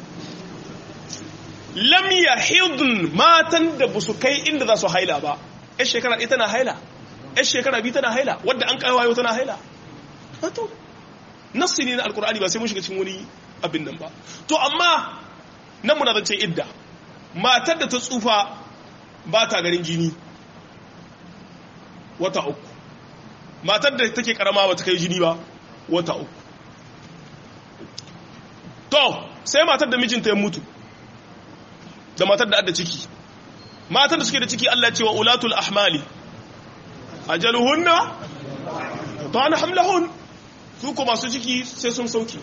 lam yahidun matan da busu kai inda za su haila ba yar shekara ɗaya tana haila yar shekara biyu tana haila wadda an kawo tana haila to nassi ne na alkur'ani ba sai mun shiga cikin wani abin nan ba to amma nan muna zance idda matar da ta tsufa ba ta garin jini wata uku matar da take karama ba ta kai jini ba wata uku to sai matar da mijinta ya mutu da matar da adda ciki matar da suke da ciki Allah cewa ulatul ahmali ajaluhunna to ana hamlahun su ko masu ciki sai sun sauki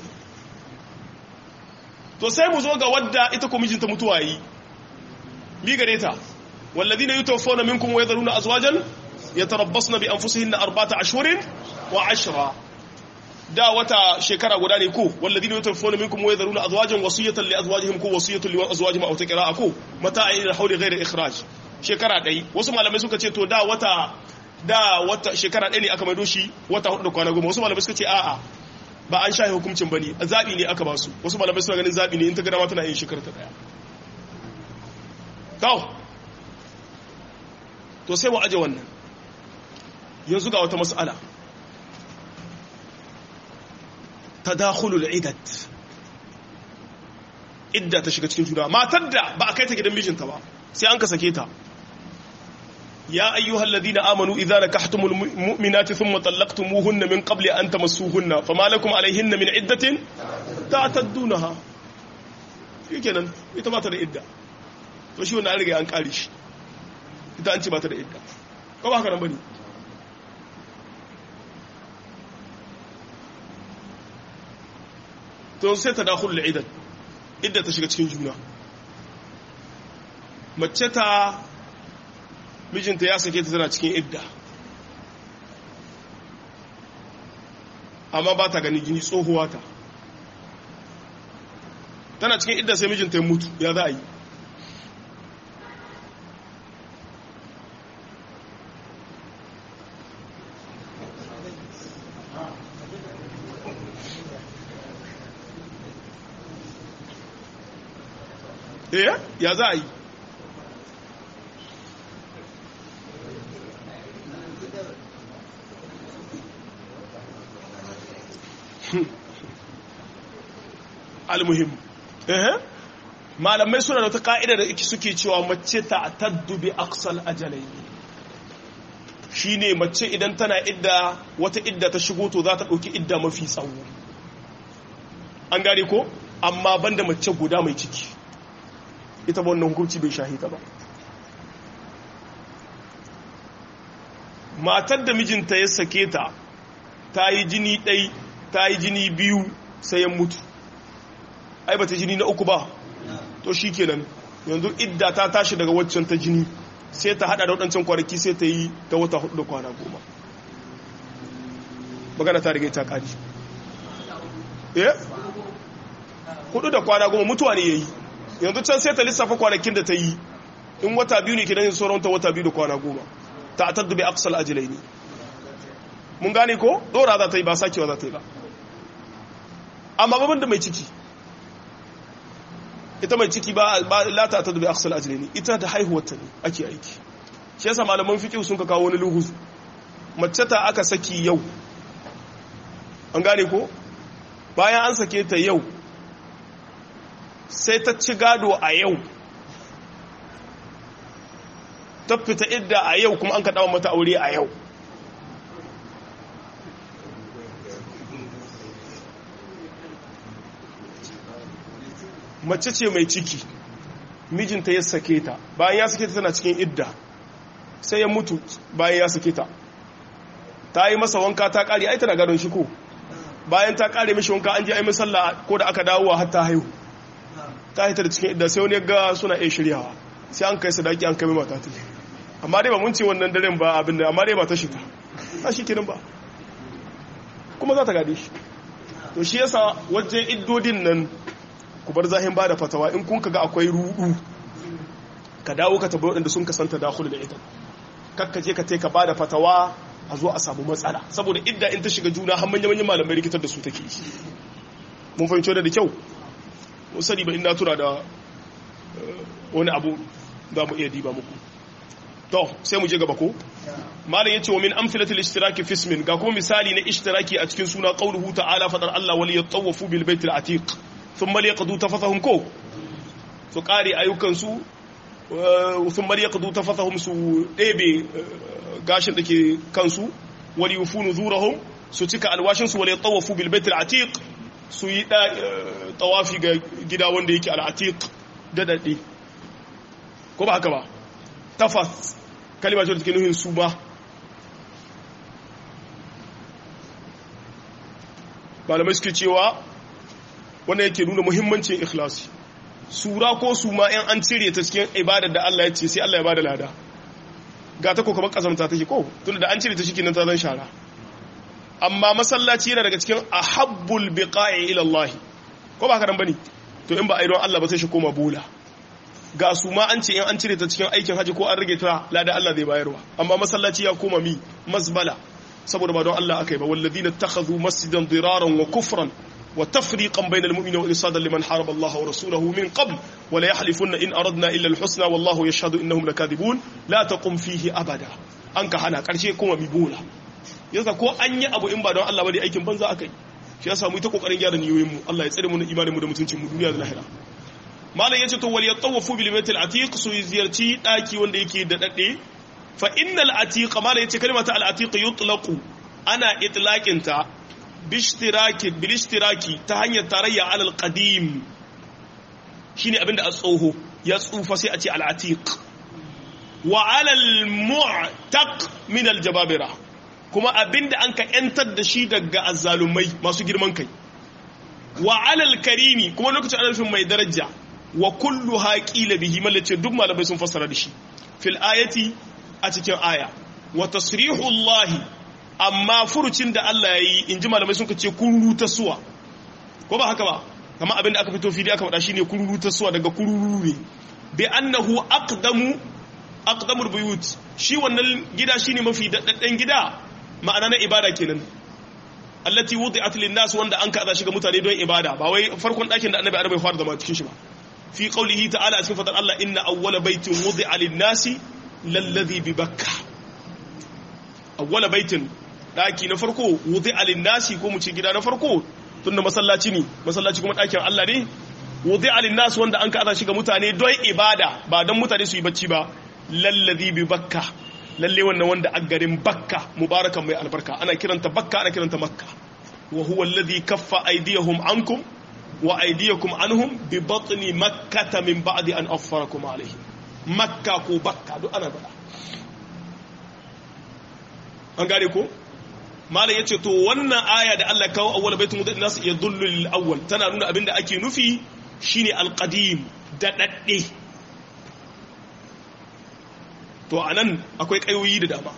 to sai mu zo ga wadda ita ko mijinta mutuwa yi mi gare ta والذين يتوفون منكم ويذرون أزواجا يتربصن بأنفسهن أربعة أشهر وعشرة da wata shekara guda ne ko walladina yatawaffawna minkum wa yadharuna azwajan wasiyatan li azwajihim ko wasiyatan li azwajihim aw taqra'a ko mata ila hawli ghayri ikhraj shekara dai wasu malamai suka ce to da wata da wata shekara dai ne aka maido shi wata hudu da kwana goma wasu malamai suka ce a'a ba an shahi hukuncin bane zabi ne aka ba su wasu malamai suna ganin zabi ne in ta ga dama tana yin shekara ta daya to to sai mu aje wannan yanzu ga wata mas'ala tadakhulul idat idda ta shiga cikin juna matar da ba a kai ta gidan mijinta ba sai an ka sake ta ya ayyuhal ladina amanu idza nakahtumul mu'minati thumma talaqtumuhunna min qabli an tamassuhunna fama lakum alayhinna min iddatin ta'taddunaha shikenan ita ba ta da idda to shi wannan an riga an kare shi ita an ce ba ta da idda ko ba haka nan bane to sai ta dakhul al'idat idda ta shiga cikin juna mace ta mijinta ya sake ta tana cikin idda amma ba ta gani gini tsohuwa ta tana cikin idda sai mijinta ya mutu ya za a yi eh ya za a yi almuhim eh malamai suna da wata ka'ida da suke cewa mace ta taddu bi aqsal ajalai shine mace idan tana idda wata idda ta shigo to za ta dauki idda mafi tsawo an gane ko amma banda mace guda mai ciki ita ba wannan hukunci bai shahita ba matar da mijinta ya sake ta ta yi jini ɗai ta yi jini biyu sai ya mutu ai ba ta jini na uku ba to shi kenan yanzu idda ta tashi daga waccan ta jini sai ta hada da waɗancan kwanaki sai ta yi ta wata hudu da kwana goma magana ta riga ta ƙari eh hudu da kwana goma mutuwa ne ya yi yanzu can sai ta lissafa kwanakin da ta yi in wata biyu ne kidan yin sauran ta wata biyu da kwana goma ta a taddubi aksal ajilai ne mun gane ko dora za ta yi ba sakewa za ta yi ba amma babban da mai ciki ita mai ciki ba lata a taddubi aksal ajilai ne ita da haihuwar ta ne ake aiki shi yasa malaman fiƙi sun ka kawo wani luhu mace ta aka saki yau an gane ko bayan an sake ta yau sai ta ci gado a yau ta fita idda a yau kuma an kaɗa mata aure a yau mace ce mai ciki mijinta ya sake ta bayan ya sake ta tana cikin idda sai ya mutu bayan ya sake ta ta yi masa wanka ta kare ai tana gadon shi ko bayan ta kare mishi wanka an je ai misalla ko da aka dawo har ta haihu ta hita da cikin idda sai wani ga suna iya shiryawa sai an kai sadaki an kai mata ta amma dai ba mun ce wannan daren ba abin da amma dai ba ta shiga ta shi kenan ba kuma za ta gade shi to shi yasa wajen iddodin nan ku bar zahin ba da fatawa in kun kaga akwai rudu ka dawo ka tabbai waɗanda sun kasanta dakhulu da ita kakka je ka ka ba da fatawa a zo a samu matsala saboda idda in ta shiga juna har manyan manyan malamai rikitar da su take mun fahimci da kyau mun sani ba ina tura da wani abu za mu iya diba muku to sai mu je gaba ko malam yace wa min amfilatil ishtiraki fi ismin ga kuma misali na ishtiraki a cikin suna qauluhu ta'ala fadar Allah wal yatawafu bil baitil atiq thumma liyaqdu tafathahum ko su kare ayyukan su thumma liyaqdu tafathahum su ɗebe gashin dake kansu wal yufunu zurahum su cika alwashin su wal yatawafu bil baitil atiq su yi tawafi ga gida wanda yake al atiq da dade ko ba haka ba tafas kalima ce da take nuhin su ba malamai suke cewa wannan yake nuna muhimmancin ikhlasi sura ko su ma yan an cire ta cikin ibadar da Allah ya ce sai Allah ya bada lada ga ta ko kamar kazamta take ko tunda da an cire ta shi nan ta zan shara amma masallaci yana daga cikin ahabbul biqa'i ila Allah ko ba karan bane to in ba a yi don Allah ba sai shi koma bola ga su ma an ce in an cire ta cikin aikin haji ko an rage ta lada Allah zai bayarwa amma masallaci ya koma mi mazbala saboda ba don Allah akai ba walladina takhadhu masjidan diraran wa kufran wa tafriqan bainal mu'minina wa irsadan liman haraba Allah wa rasulahu min qabl wa la yahlifunna in aradna illa al-husna wallahu yashhadu innahum lakadibun la taqum fihi abada an ka hana karshe kuma mi bola yasa ko an yi abu in ba don Allah ba dai aikin banza akai shi yasa mu ta kokarin gyara niyoyin mu Allah ya tsare mu imanin mu da mutuncin mu duniya da lahira malam yace to wal yatawafu bil baitil atiq su ziyarci daki wanda yake da dade fa innal atiq malam yace kalmata al atiq yutlaqu ana itlaqin ta bishtiraki bil ishtiraki ta hanyar tarayya al qadim shine abinda a tsoho ya tsufa sai a ce al atiq wa ala al mu'taq min al jababira kuma abinda an ka yantar da shi daga azzalumai masu girman kai wa ala al karimi kuma lokacin ana mai daraja wa kullu haƙila bihi mallace duk malamai sun fassara da shi fil ayati a cikin aya wa tasrihu Allah amma furucin da Allah yayi inji malamai sun ce kururu ta suwa ko ba haka ba kamar abin da aka fito fili aka faɗa shine kururu ta suwa daga kururu ne bi annahu aqdamu aqdamul buyut shi wannan gida shine mafi daddaden gida ma'ana na ibada kenan allati wudi'at lin nas wanda an kaza shi ga mutane don ibada ba wai farkon ɗakin da annabi arabai fara zama cikin shi ba في قوله تعالى اسم فتر الله إن أول بيت وضع للناس للذي ببكة أول بيت ɗaki na farko wuzi alinnasi ko mu ce gida na farko tun da masallaci ne masallaci kuma ɗakin Allah ne wuzi alinnasi wanda an kaza shi ga mutane don ibada ba don mutane su yi bacci ba lallazi bi bakka lalle wannan wanda a garin bakka mubarakan mai albarka ana kiranta bakka ana kiranta makka wa huwa alladhi kaffa aydiyahum ankum wa aydiyakum anhum bi batni makkah min ba'di an afarakum alayhi makka ko bakka duk ana bada an gane ko malam yace to wannan aya da Allah kawo awwal baitul mudadd nas yadullu lil awwal tana nuna abinda ake nufi shine alqadim da dadde to anan akwai kayoyi da dama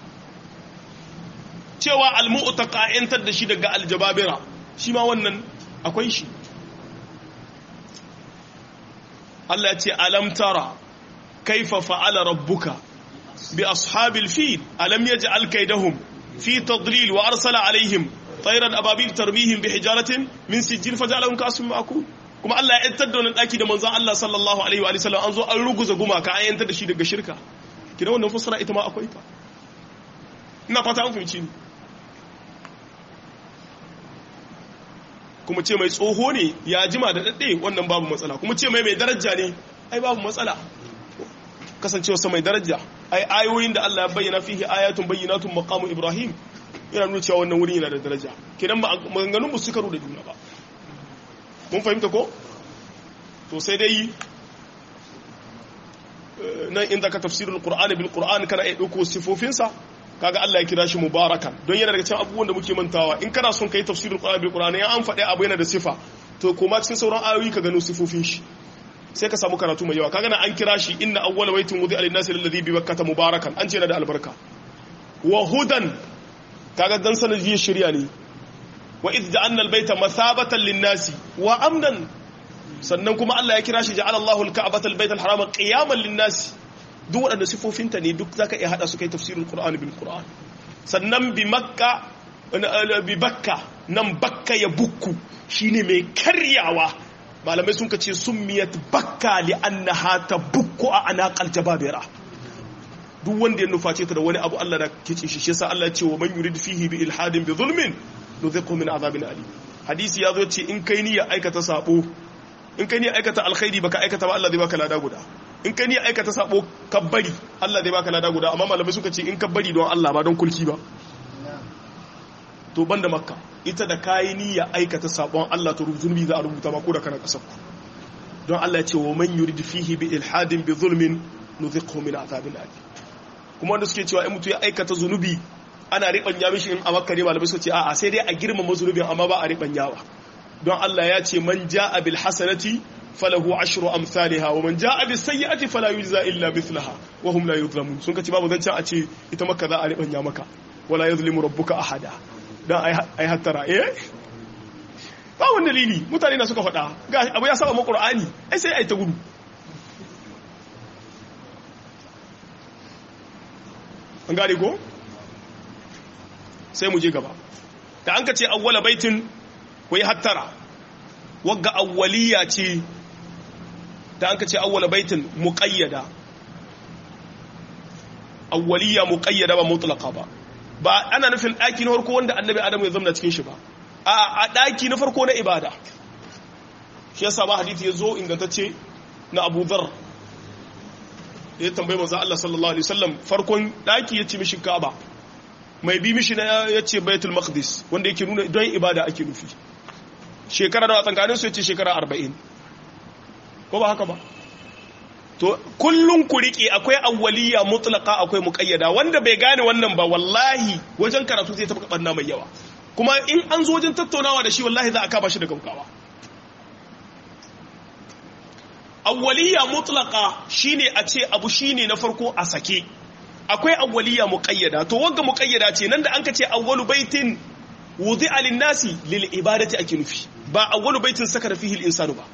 cewa almu'taqa yantar da shi daga aljababira shi ma wannan akwai shi Allah ce alam tara kaifa fa'ala rabbuka bi ashabil fil alam yaj'al kaydahum fi tadlil wa arsala alaihim tayran ababil tarmihim bi hijaratin min sijil faj'alahum ka'asfin ma'kul kuma Allah ya yantar da wannan daki da manzon Allah sallallahu alaihi wa sallam an zo an ruguza gumaka an yantar da shi daga shirka kina wannan fasara ita ma akwai ta ina fata an fahimci ni kuma ce mai tsoho ne ya jima da daɗe wannan babu matsala kuma ce mai mai daraja ne ai babu matsala kasancewa sa mai daraja ai ayoyin da Allah ya bayyana fihi ayatun bayyinatun maqamu ibrahim yana nuna cewa wannan wurin yana da daraja kidan maganganun musu karu da juna ba mun fahimta ko to sai dai nan inda ka tafsirul qur'ani bil qur'ani kana iya dauko sifofinsa kaga Allah ya kira shi mubarakan don yana daga cikin abubuwan da muke mantawa in kana son kai tafsirul qur'ani bil qur'ani an faɗi abu yana da sifa to kuma cikin sauran ayoyi ka gano sifofin shi sai ka samu karatu mai yawa kaga na an kira shi inna awwala baitin wudi alin nasi alladhi bi bakkata mubarakan an ce yana da albarka wa hudan kaga dan sanin jiya shirya ne wa idh ja'alna albayta mathabatan lin nasi wa amnan sannan kuma Allah ya kira shi ja'ala Allahu al-ka'bata al-bayta al-harama qiyaman lin-nas duk waɗanda sifofinta ne duk zaka iya hada su kai tafsirul Qur'ani bil Qur'an sannan bi Makka bi Bakka nan Bakka ya bukku shine mai karyawa malamai sun kace summiyat Bakka li annaha tabukku a anaqal jababira duk wanda ya nuface ta da wani abu Allah da kice shi shi yasa Allah ya ce wa man yurid fihi bi ilhadin bi zulmin nudhiqhu min azabin alim hadisi ya zo ce in kai ni ya aikata sabo in kai ne aikata alkhairi baka aikata ba Allah zai baka lada guda in kai ne aikata sabo kabbari Allah zai baka lada guda amma malamai suka ce in kabbari don Allah ba don kulki ba to banda makka ita da kayi niyya aikata sabon Allah to zulmi za a rubuta ma ko da kana kasar ku don Allah ya ce wa man yurid fihi bi ilhadin bi zulmin nudhiqhu min azabin alim kuma wanda suke cewa in mutu ya aikata zunubi ana ribanya mishi in a makka ne malamai suka ce a'a sai dai a girmama zunubin amma ba a ribanyawa don Allah ya ce man ja'a bil hasanati falahu ashru amsalha wa man ja'a bis sayyi'ati fala yujza illa mithlaha wa hum la yuzlamun sun kace babu zancan a ce ita maka za a ribanya maka wala yuzlimu rabbuka ahada dan ai ai hattara eh ba wani dalili mutane na suka faɗa ga abu ya saba mu qur'ani ai sai ai ta gudu an gane ko sai mu je gaba da an ka ce awwala baitin ku yi hattara wagga awwaliya ce da an ka ce awwala baitin muqayyada awwaliya muqayyada ba mutlaqa ba ba ana nufin daki na farko wanda annabi adamu ya zama cikin shi ba a a daki na farko na ibada shi yasa ba hadisi ya zo ingantacce na Abu Dharr ya tambaye manzo Allah sallallahu alaihi wasallam farkon daki ya ce mishi Kaaba mai bi mishi na ya ce Baitul Maqdis wanda yake nuna don ibada ake nufi shekara da tsankanin su yace shekara arba'in ko ba haka ba to kullum ku riƙe akwai awwaliya mutlaka akwai muƙayyada wanda bai gane wannan ba wallahi wajen karatu zai taɓa ɓanna mai yawa kuma in an zo wajen tattaunawa da shi wallahi za a kaba shi da gaugawa awwaliya mutlaka shine a ce abu shine na farko a sake akwai awwaliya muƙayyada to wanga muƙayyada ce nan da an ka ce awwalu baitin wudi'a lin-nasi lil ibadati ake nufi ba awwalu baitin sakara fihi al-insanu ba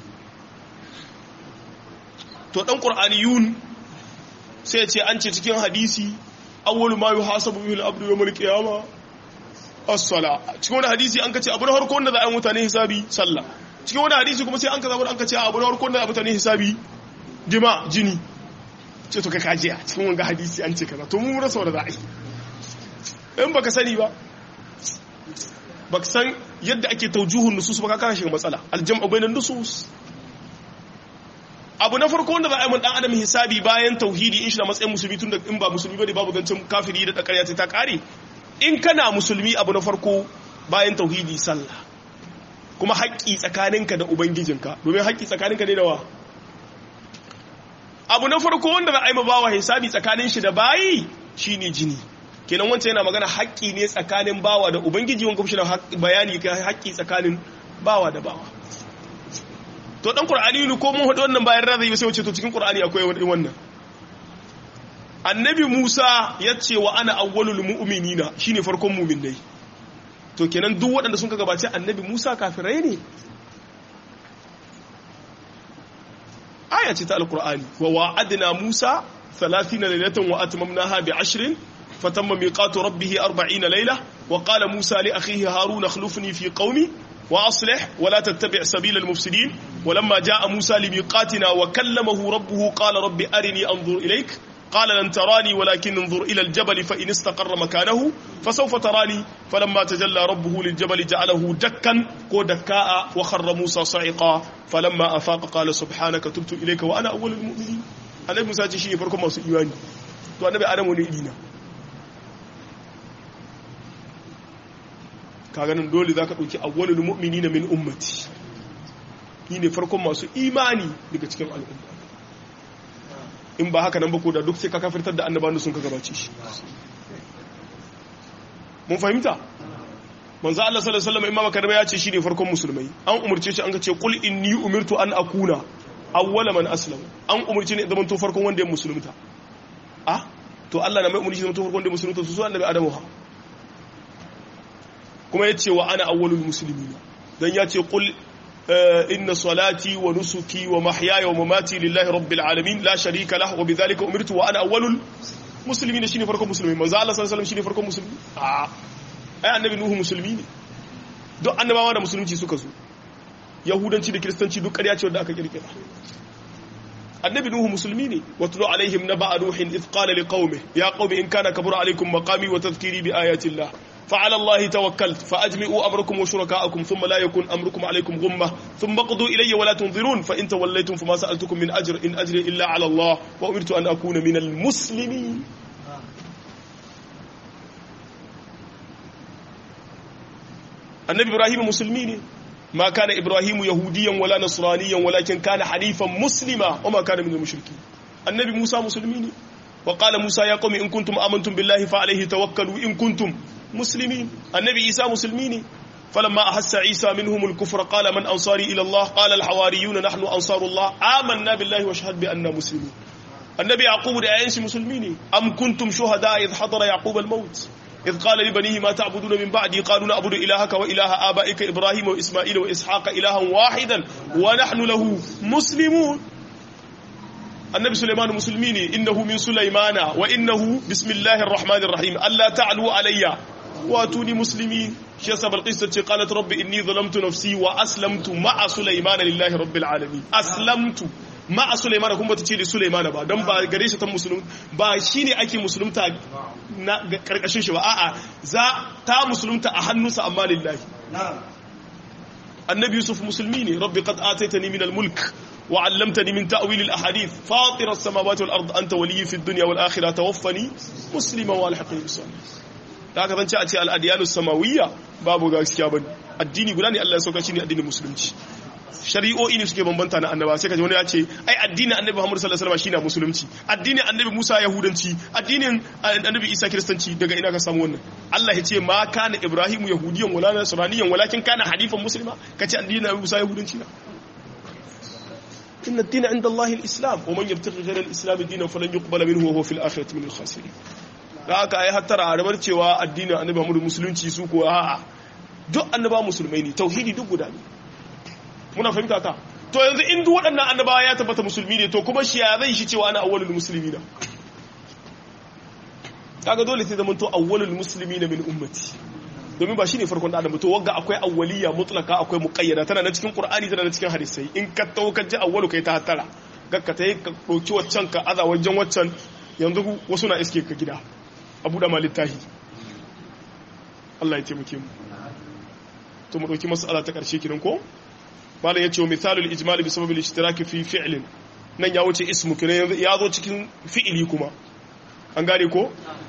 to dan qur'aniyun sai ce an ce cikin hadisi awwalu ma yuhasabu bihi al-abdu yawm al-qiyamah as-sala cikin wani hadisi an kace abu na farko wanda za a yi mutane hisabi sallah cikin wani hadisi kuma sai an kaza an kace abu na farko wanda za a mutane hisabi jima jini ce to kai kaje a cikin wanga hadisi an ce kaza to mu rasa wanda za a yi in baka sani ba baka san yadda ake taujuhun nusus ba ka kana shiga matsala aljam'u bainan nusus abu na farko wanda za a yi mun dan adam hisabi bayan tauhidi in shi da matsayin musulmi tun da in ba musulmi bane babu zancen kafiri da dakarya ta kare in kana musulmi abu na farko bayan tauhidi sallah kuma haƙƙi tsakaninka da ubangijinka domin haƙƙi tsakaninka ne da wa abu na farko wanda za a yi ma bawa hisabi tsakanin shi da bayi shine jini kenan wancan yana magana haƙƙi ne tsakanin bawa da ubangiji wanda kuma shi na bayani haƙƙi tsakanin bawa da bawa to dan qur'ani ne ko mun hadu wannan bayan razai sai wace to cikin qur'ani akwai wani wannan annabi Musa ya ce wa ana awwalul mu'minina shine farkon mu'minai to kenan duk waɗanda sun ka gabace annabi Musa kafirai ne aya ce ta alqur'ani wa wa'adna Musa 30 laylatan wa atmamnaha bi 10 fatamma miqatu rabbih 40 layla wa qala Musa li akhihi Harun akhlifni fi qaumi وأصلح ولا تتبع سبيل المفسدين ولما جاء موسى لميقاتنا وكلمه ربه قال رب أرني أنظر إليك قال لن تراني ولكن انظر إلى الجبل فإن استقر مكانه فسوف تراني فلما تجلى ربه للجبل جعله دكا ودكاء وخر موسى صعقا فلما أفاق قال سبحانك تبت إليك وأنا أول المؤمنين أنا موسى تشيني فركم ما سئيواني تو أنا بأنا من إلينا kaga nan dole zaka dauki awwalul mu'minina min ummati ni ne farkon masu imani daga cikin al'umma in ba haka nan ba ko da duk sai ka kafirtar da annabawan sun ka gabace shi mun fahimta manzo Allah sallallahu alaihi wasallam imama karba ya ce shi ne farkon musulmai an umurce shi an ga ce qul inni umirtu an akuna awwala man aslama an umurce ne zaman to farkon wanda ya musulunta ah to Allah na mai umurci zaman to farkon wanda ya musulunta su su annabi Adamu ha kuma yace wa ana awwalul muslimin dan ya ce qul inna salati wa nusuki wa mahyaya wa mamati lillahi rabbil alamin la sharika lahu wa bidhalika umirtu wa ana awwalul muslimin shine farkon musulmi manzo Allah sallallahu alaihi wasallam shine farkon musulmi ah ai annabi nuhu musulmi ne duk annabawa da musulunci suka zo yahudanci da kiristanci duk ƙarya ce wanda aka kirkira annabi nuhu musulmi ne watlu alaihim naba nuhin id qala liqaumihi ya qaumi in kana kabura alaikum maqami wa tadhkiri bi ayati llah فعلى الله توكلت فأجمعوا أمركم وشركاءكم ثم لا يكون أمركم عليكم غمة ثم قضوا إلي ولا تنظرون فإن توليتم فما سألتكم من أجر إن أجري إلا على الله وأمرت أن أكون من المسلمين النبي إبراهيم مسلمين ما كان إبراهيم يهوديا ولا نصرانيا ولكن كان حنيفا مسلما وما كان من المشركين النبي موسى مسلمين وقال موسى يا قوم إن كنتم آمنتم بالله فعليه توكلوا إن كنتم مسلمين النبي عيسى مسلمين فلما أحس عيسى منهم الكفر قال من أنصاري إلى الله قال الحواريون نحن أنصار الله آمنا بالله واشهد بأننا مسلمون النبي يعقوب لأينس مسلمين أم كنتم شهداء إذ حضر يعقوب الموت إذ قال لبنيه ما تعبدون من بعدي قالوا نعبد إلهك وإله آبائك إبراهيم وإسماعيل وإسحاق إلها واحدا ونحن له مسلمون النبي سليمان مسلمين إنه من سليمان وإنه بسم الله الرحمن الرحيم ألا تعلوا علي واتوني مسلمين شيسا بالقصة قالت رب إني ظلمت نفسي وأسلمت مع سليمان لله رب العالمين أسلمت مع سليمان kuma ta ce da Sulaiman ba don ba gare shi ta musulun ba shine ake musulunta na karkashin shi ba a'a za ta musulunta a hannunsa amma lillahi annabi yusuf musulmi ne rabbi qad ataitani min al-mulk wa 'allamtani min ta'wil al-ahadith fatir as-samawati wal ard anta waliyyi fid dunya wal akhirah tawaffani musliman wa alhaqni bis da aka zance a ce al-adyanu samawiyya babu gaskiya bane addini guda ne Allah ya sauka shi ne addinin musulunci shari'o'i ne suke bambanta na annaba sai kaji wani ya ce ai addinin annabi Muhammad sallallahu alaihi wasallam shine musulunci addinin annabi Musa yahudanci addinin annabi Isa kiristanci daga ina ka samu wannan Allah ya ce ma kana Ibrahim yahudiyan wala nasraniyan walakin kana hanifan muslima kace addinin annabi Musa yahudanci na inna ad-din 'inda Allah al-islam wa man yabtaghi ghayra al-islam dinan falan yuqbala minhu wa huwa fil akhirati min al-khasirin da aka ai hattara a rabar cewa addinin annabi Muhammad musulunci su ko a'a duk annaba musulmai ne tauhidi duk guda ne muna fahimta ta to yanzu in duk waɗannan annabawa ya tabbata musulmi ne to kuma shi ya zai shi cewa ana awwalul muslimina kaga dole sai zaman to awwalul muslimina min ummati domin ba shine farkon adam to wanga akwai awwaliya mutlaka akwai muqayyada tana na cikin qur'ani tana na cikin hadisai in ka tau ka ji awwalu kai ta tara gakka ta yi ka ɗauki waccan ka aza wajen waccan yanzu wasu na iske ka gida abu da malittahi Allah ya taimake mu to mu ɗauki mas'ala ta ƙarshe kiran ko malam yace wa misalul ijmal bi sababil ishtirak fi fi'lin nan ya wuce ismu kiran ya zo cikin fi'ili kuma an gane ko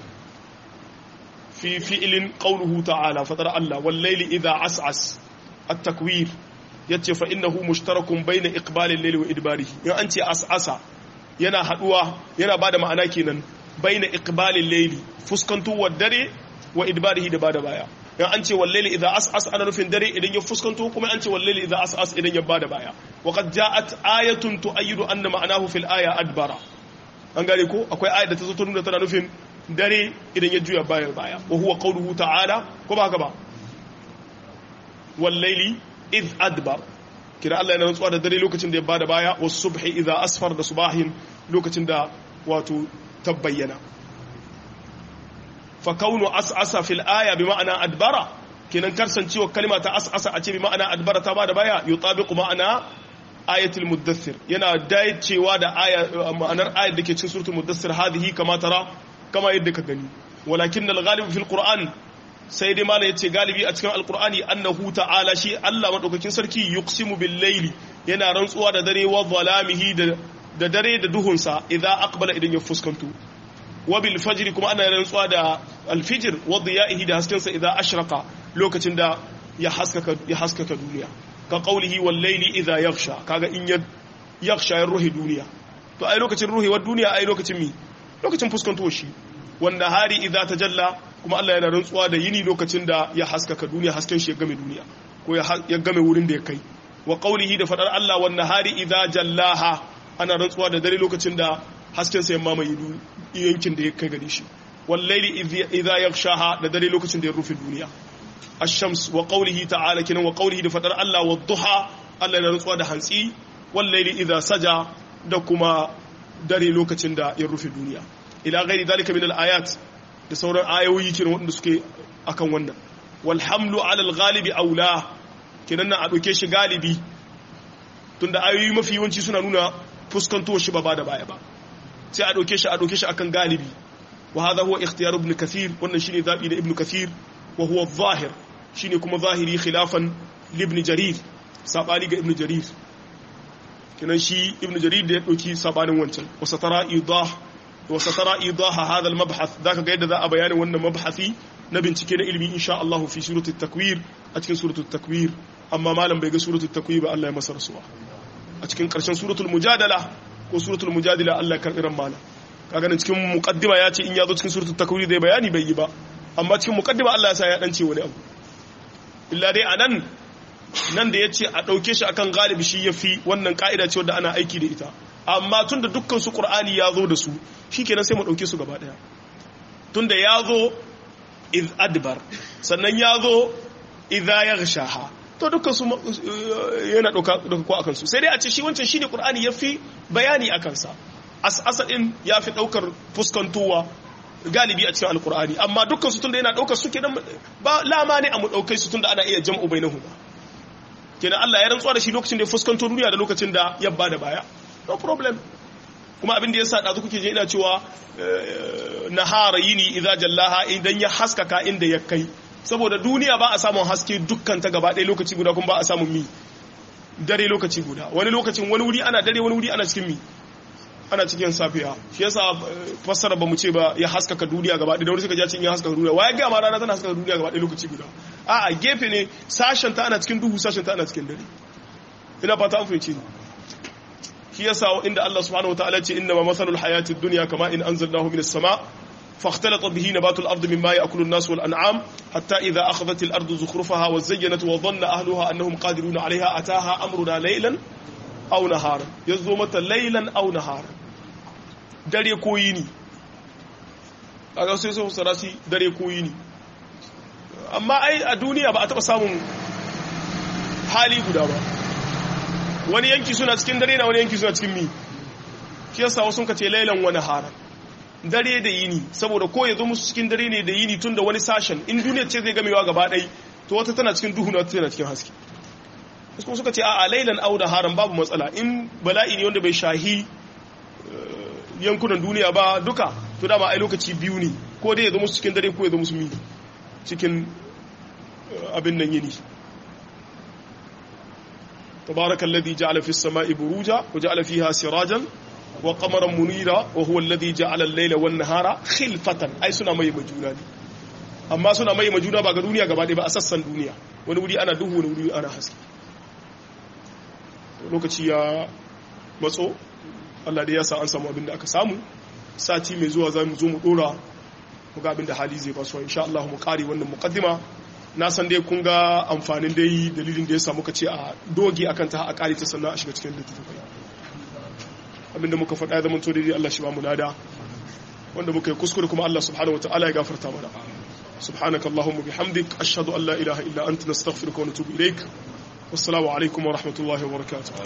fi fi'lin qawluhu ta'ala fatara Allah wal layli idha as'as at-takwir yace fa innahu mushtarakun bayna iqbalil layli wa idbarihi in an ce as'asa yana haduwa yana bada ma'ana kenan bayna iqbalil layli fuskantowar dare wa idbarihi da bada baya in an ce wallaili idza as'as ana nufin dare idan ya fuskanto kuma an ce wallaili idza as'as idan ya bada baya wa qad ja'at ayatun tu'ayyidu anna ma'anahu fil aya adbara an gane ko akwai ayat da ta zo ta nuna tana nufin dare idan ya juya baya baya wa huwa qawluhu ta'ala ko ba haka ba wallaili id adbar kira Allah yana rantsuwa da dare lokacin da ya bada baya was subhi idza asfar da subahin lokacin da wato tabbayyana fa kaunu as'asa fil aya bi ma'ana adbara kenan karsancewa kalma ta as'asa a ce bi ma'ana adbara ta bada baya yutabiqu ma'ana ayatul muddathir yana dacewa da aya ma'anar ayat dake cikin suratul muddathir hadhihi kama tara kama yadda ka gani walakin al-ghalib fil qur'an sai dai mala yace galibi a cikin alqur'ani annahu ta'ala shi Allah madaukakin sarki yuqsimu bil layli yana rantsuwa da dare wa zalamihi da dare da duhunsa idza aqbala idan ya fuskanto wa bil fajr kuma ana rantsuwa da al fajr wa diya'ihi da haskensa idza ashraqa lokacin da ya haskaka ya haskaka duniya ka qawlihi wal layli idha yaghsha kaga in ya yaghsha ya ruhi duniya to ai lokacin ruhewar duniya ai lokacin mi lokacin fuskanto shi wanda hari idza tajalla kuma Allah yana rantsuwa da yini lokacin da ya haskaka duniya hasken shi ya game duniya ko ya game wurin da ya kai wa qawlihi da fadar Allah wan nahari idza jallaha ana rantsuwa da dare lokacin da hasken sa ya mamaye yankin da ya kai gare shi wal layli idza yaghshaha da dare lokacin da ya rufe duniya ash-shams wa qawlihi ta'ala kinan wa qawlihi da fadar Allah wa duha Allah yana rantsuwa da hantsi wal layli idza saja da kuma dare lokacin da ya rufe duniya ila ghairi dalika min al-ayat da sauran ayoyi kenan waɗanda suke akan wannan wal hamlu ala al-ghalibi aula kenan na a ɗauke shi galibi tunda ayoyi mafi yawanci suna nuna fuskanto shi ba ba da baya ba sai a ɗauke shi a ɗauke shi akan galibi wa hadha huwa ikhtiyar ibn kathir wannan shine zabi da ibn kathir wa huwa zahir shine kuma zahiri khilafan libn jarir sabani ga ibn jarir kenan shi ibn jarir da ya ɗauki sabanin wancan wa satara idah wa satara idah hadha al mabhath zaka ga yadda za a bayanin wannan mabhathi na bincike na ilimi insha Allah fi suratul takwir a cikin suratul takwir amma malam bai ga suratul takwir ba Allah ya masa rasuwa a cikin karshen suratul mujadala ko suratul mujadala Allah ya karbi ran malam kaga nan cikin muqaddima ya ce in ya zo cikin suratul takwir zai bayani bai yi ba amma cikin muqaddima Allah ya sa ya dance wani abu illa dai anan nan da yace a dauke shi akan galibi shi yafi wannan ka'ida ce wanda ana aiki da ita amma tunda dukkan su qur'ani ya zo da su shikenan sai mu dauke su gaba daya tunda ya zo iz adbar sannan ya zo idza yaghshaha to dukkan su yana dauka dauka ko akan su sai dai a ce shi wancan shine qur'ani yafi bayani akan sa as asadin yafi daukar fuskantowa galibi a cikin alqur'ani amma dukkan su tunda yana daukar su kenan ba lama ne a mu daukai su tunda ana iya jam'u bainahuma kenan Allah ya rantsuwa da shi lokacin da ya fuskanto duniya da lokacin da ya bada baya no problem kuma abin da ya sa ɗazu kuke je ina cewa nahara yini idza jallaha idan ya haskaka inda ya kai saboda duniya ba a samun haske dukkan ta gaba ɗaya lokaci guda kuma ba a samun mi dare lokaci guda wani lokacin wani wuri ana dare wani wuri ana cikin mi ana cikin safiya shi yasa fassara ba mu ce ba ya haskaka duniya gaba ɗaya da wani suka ja cikin ya haskaka duniya waye ga ma rana tana haskaka duniya gaba ɗaya lokaci guda a a gefe ne sashen ta ana cikin duhu sashen ta ana cikin dare ina fata an fahimci ni shi yasa inda Allah subhanahu wataala ce inna ma mathalul hayatid dunya kama in anzalnahu minas sama فاختلط به نبات الأرض مما يأكل الناس والأنعام حتى إذا أخذت الأرض زخرفها وزينت وظن أهلها أنهم قادرون عليها أتاها أمرنا ليلا أو نهارا يزومة ليلا أو نهارا dare ko yini a sai sun sarasi dare ko yini amma ai a duniya ba a taɓa samun hali guda ba wani yanki suna cikin dare na wani yanki suna cikin mi shi yasa wasu ka ce lailan wani hara dare da yini saboda ko ya zo musu cikin dare ne da yini tun da wani sashen in duniya ce zai gamewa gaba ɗai to wata tana cikin duhu na wata tana cikin haske wasu kuma suka ce a lailan au da haram babu matsala in bala'i ne wanda bai shahi yankunan duniya ba duka to dama ai lokaci biyu ne ko dai ya zo musu cikin dare ko ya zo musu mi cikin abin nan yini تبارك الذي جعل في السماء بروجا وجعل فيها سراجا وقمرا منيرا وهو الذي جعل الليل والنهار خلفة أي سنة مي مجونا دي أما سنة مي مجونا بقى دنيا قبل دي بأساسا دنيا ونودي أنا دهو ونودي أنا حسكي lokaci ya matso Allah da ya sa an samu abin da aka samu sati mai zuwa za mu zo mu dora mu ga abin da hali zai basu insha Allah mu kare wannan muqaddima na san dai kun ga amfanin dai dalilin da ya samu ka ce a doge akan ta a kare ta sannan a shiga cikin littattafai abinda muka faɗa ya zama to daidai Allah shi ba mu nada wanda muka yi kuskure kuma Allah subhanahu wataala ya gafarta mana subhanaka allahumma bihamdik ashhadu an la ilaha illa anta nastaghfiruka wa natubu ilaik wassalamu alaikum wa rahmatullahi wa barakatuh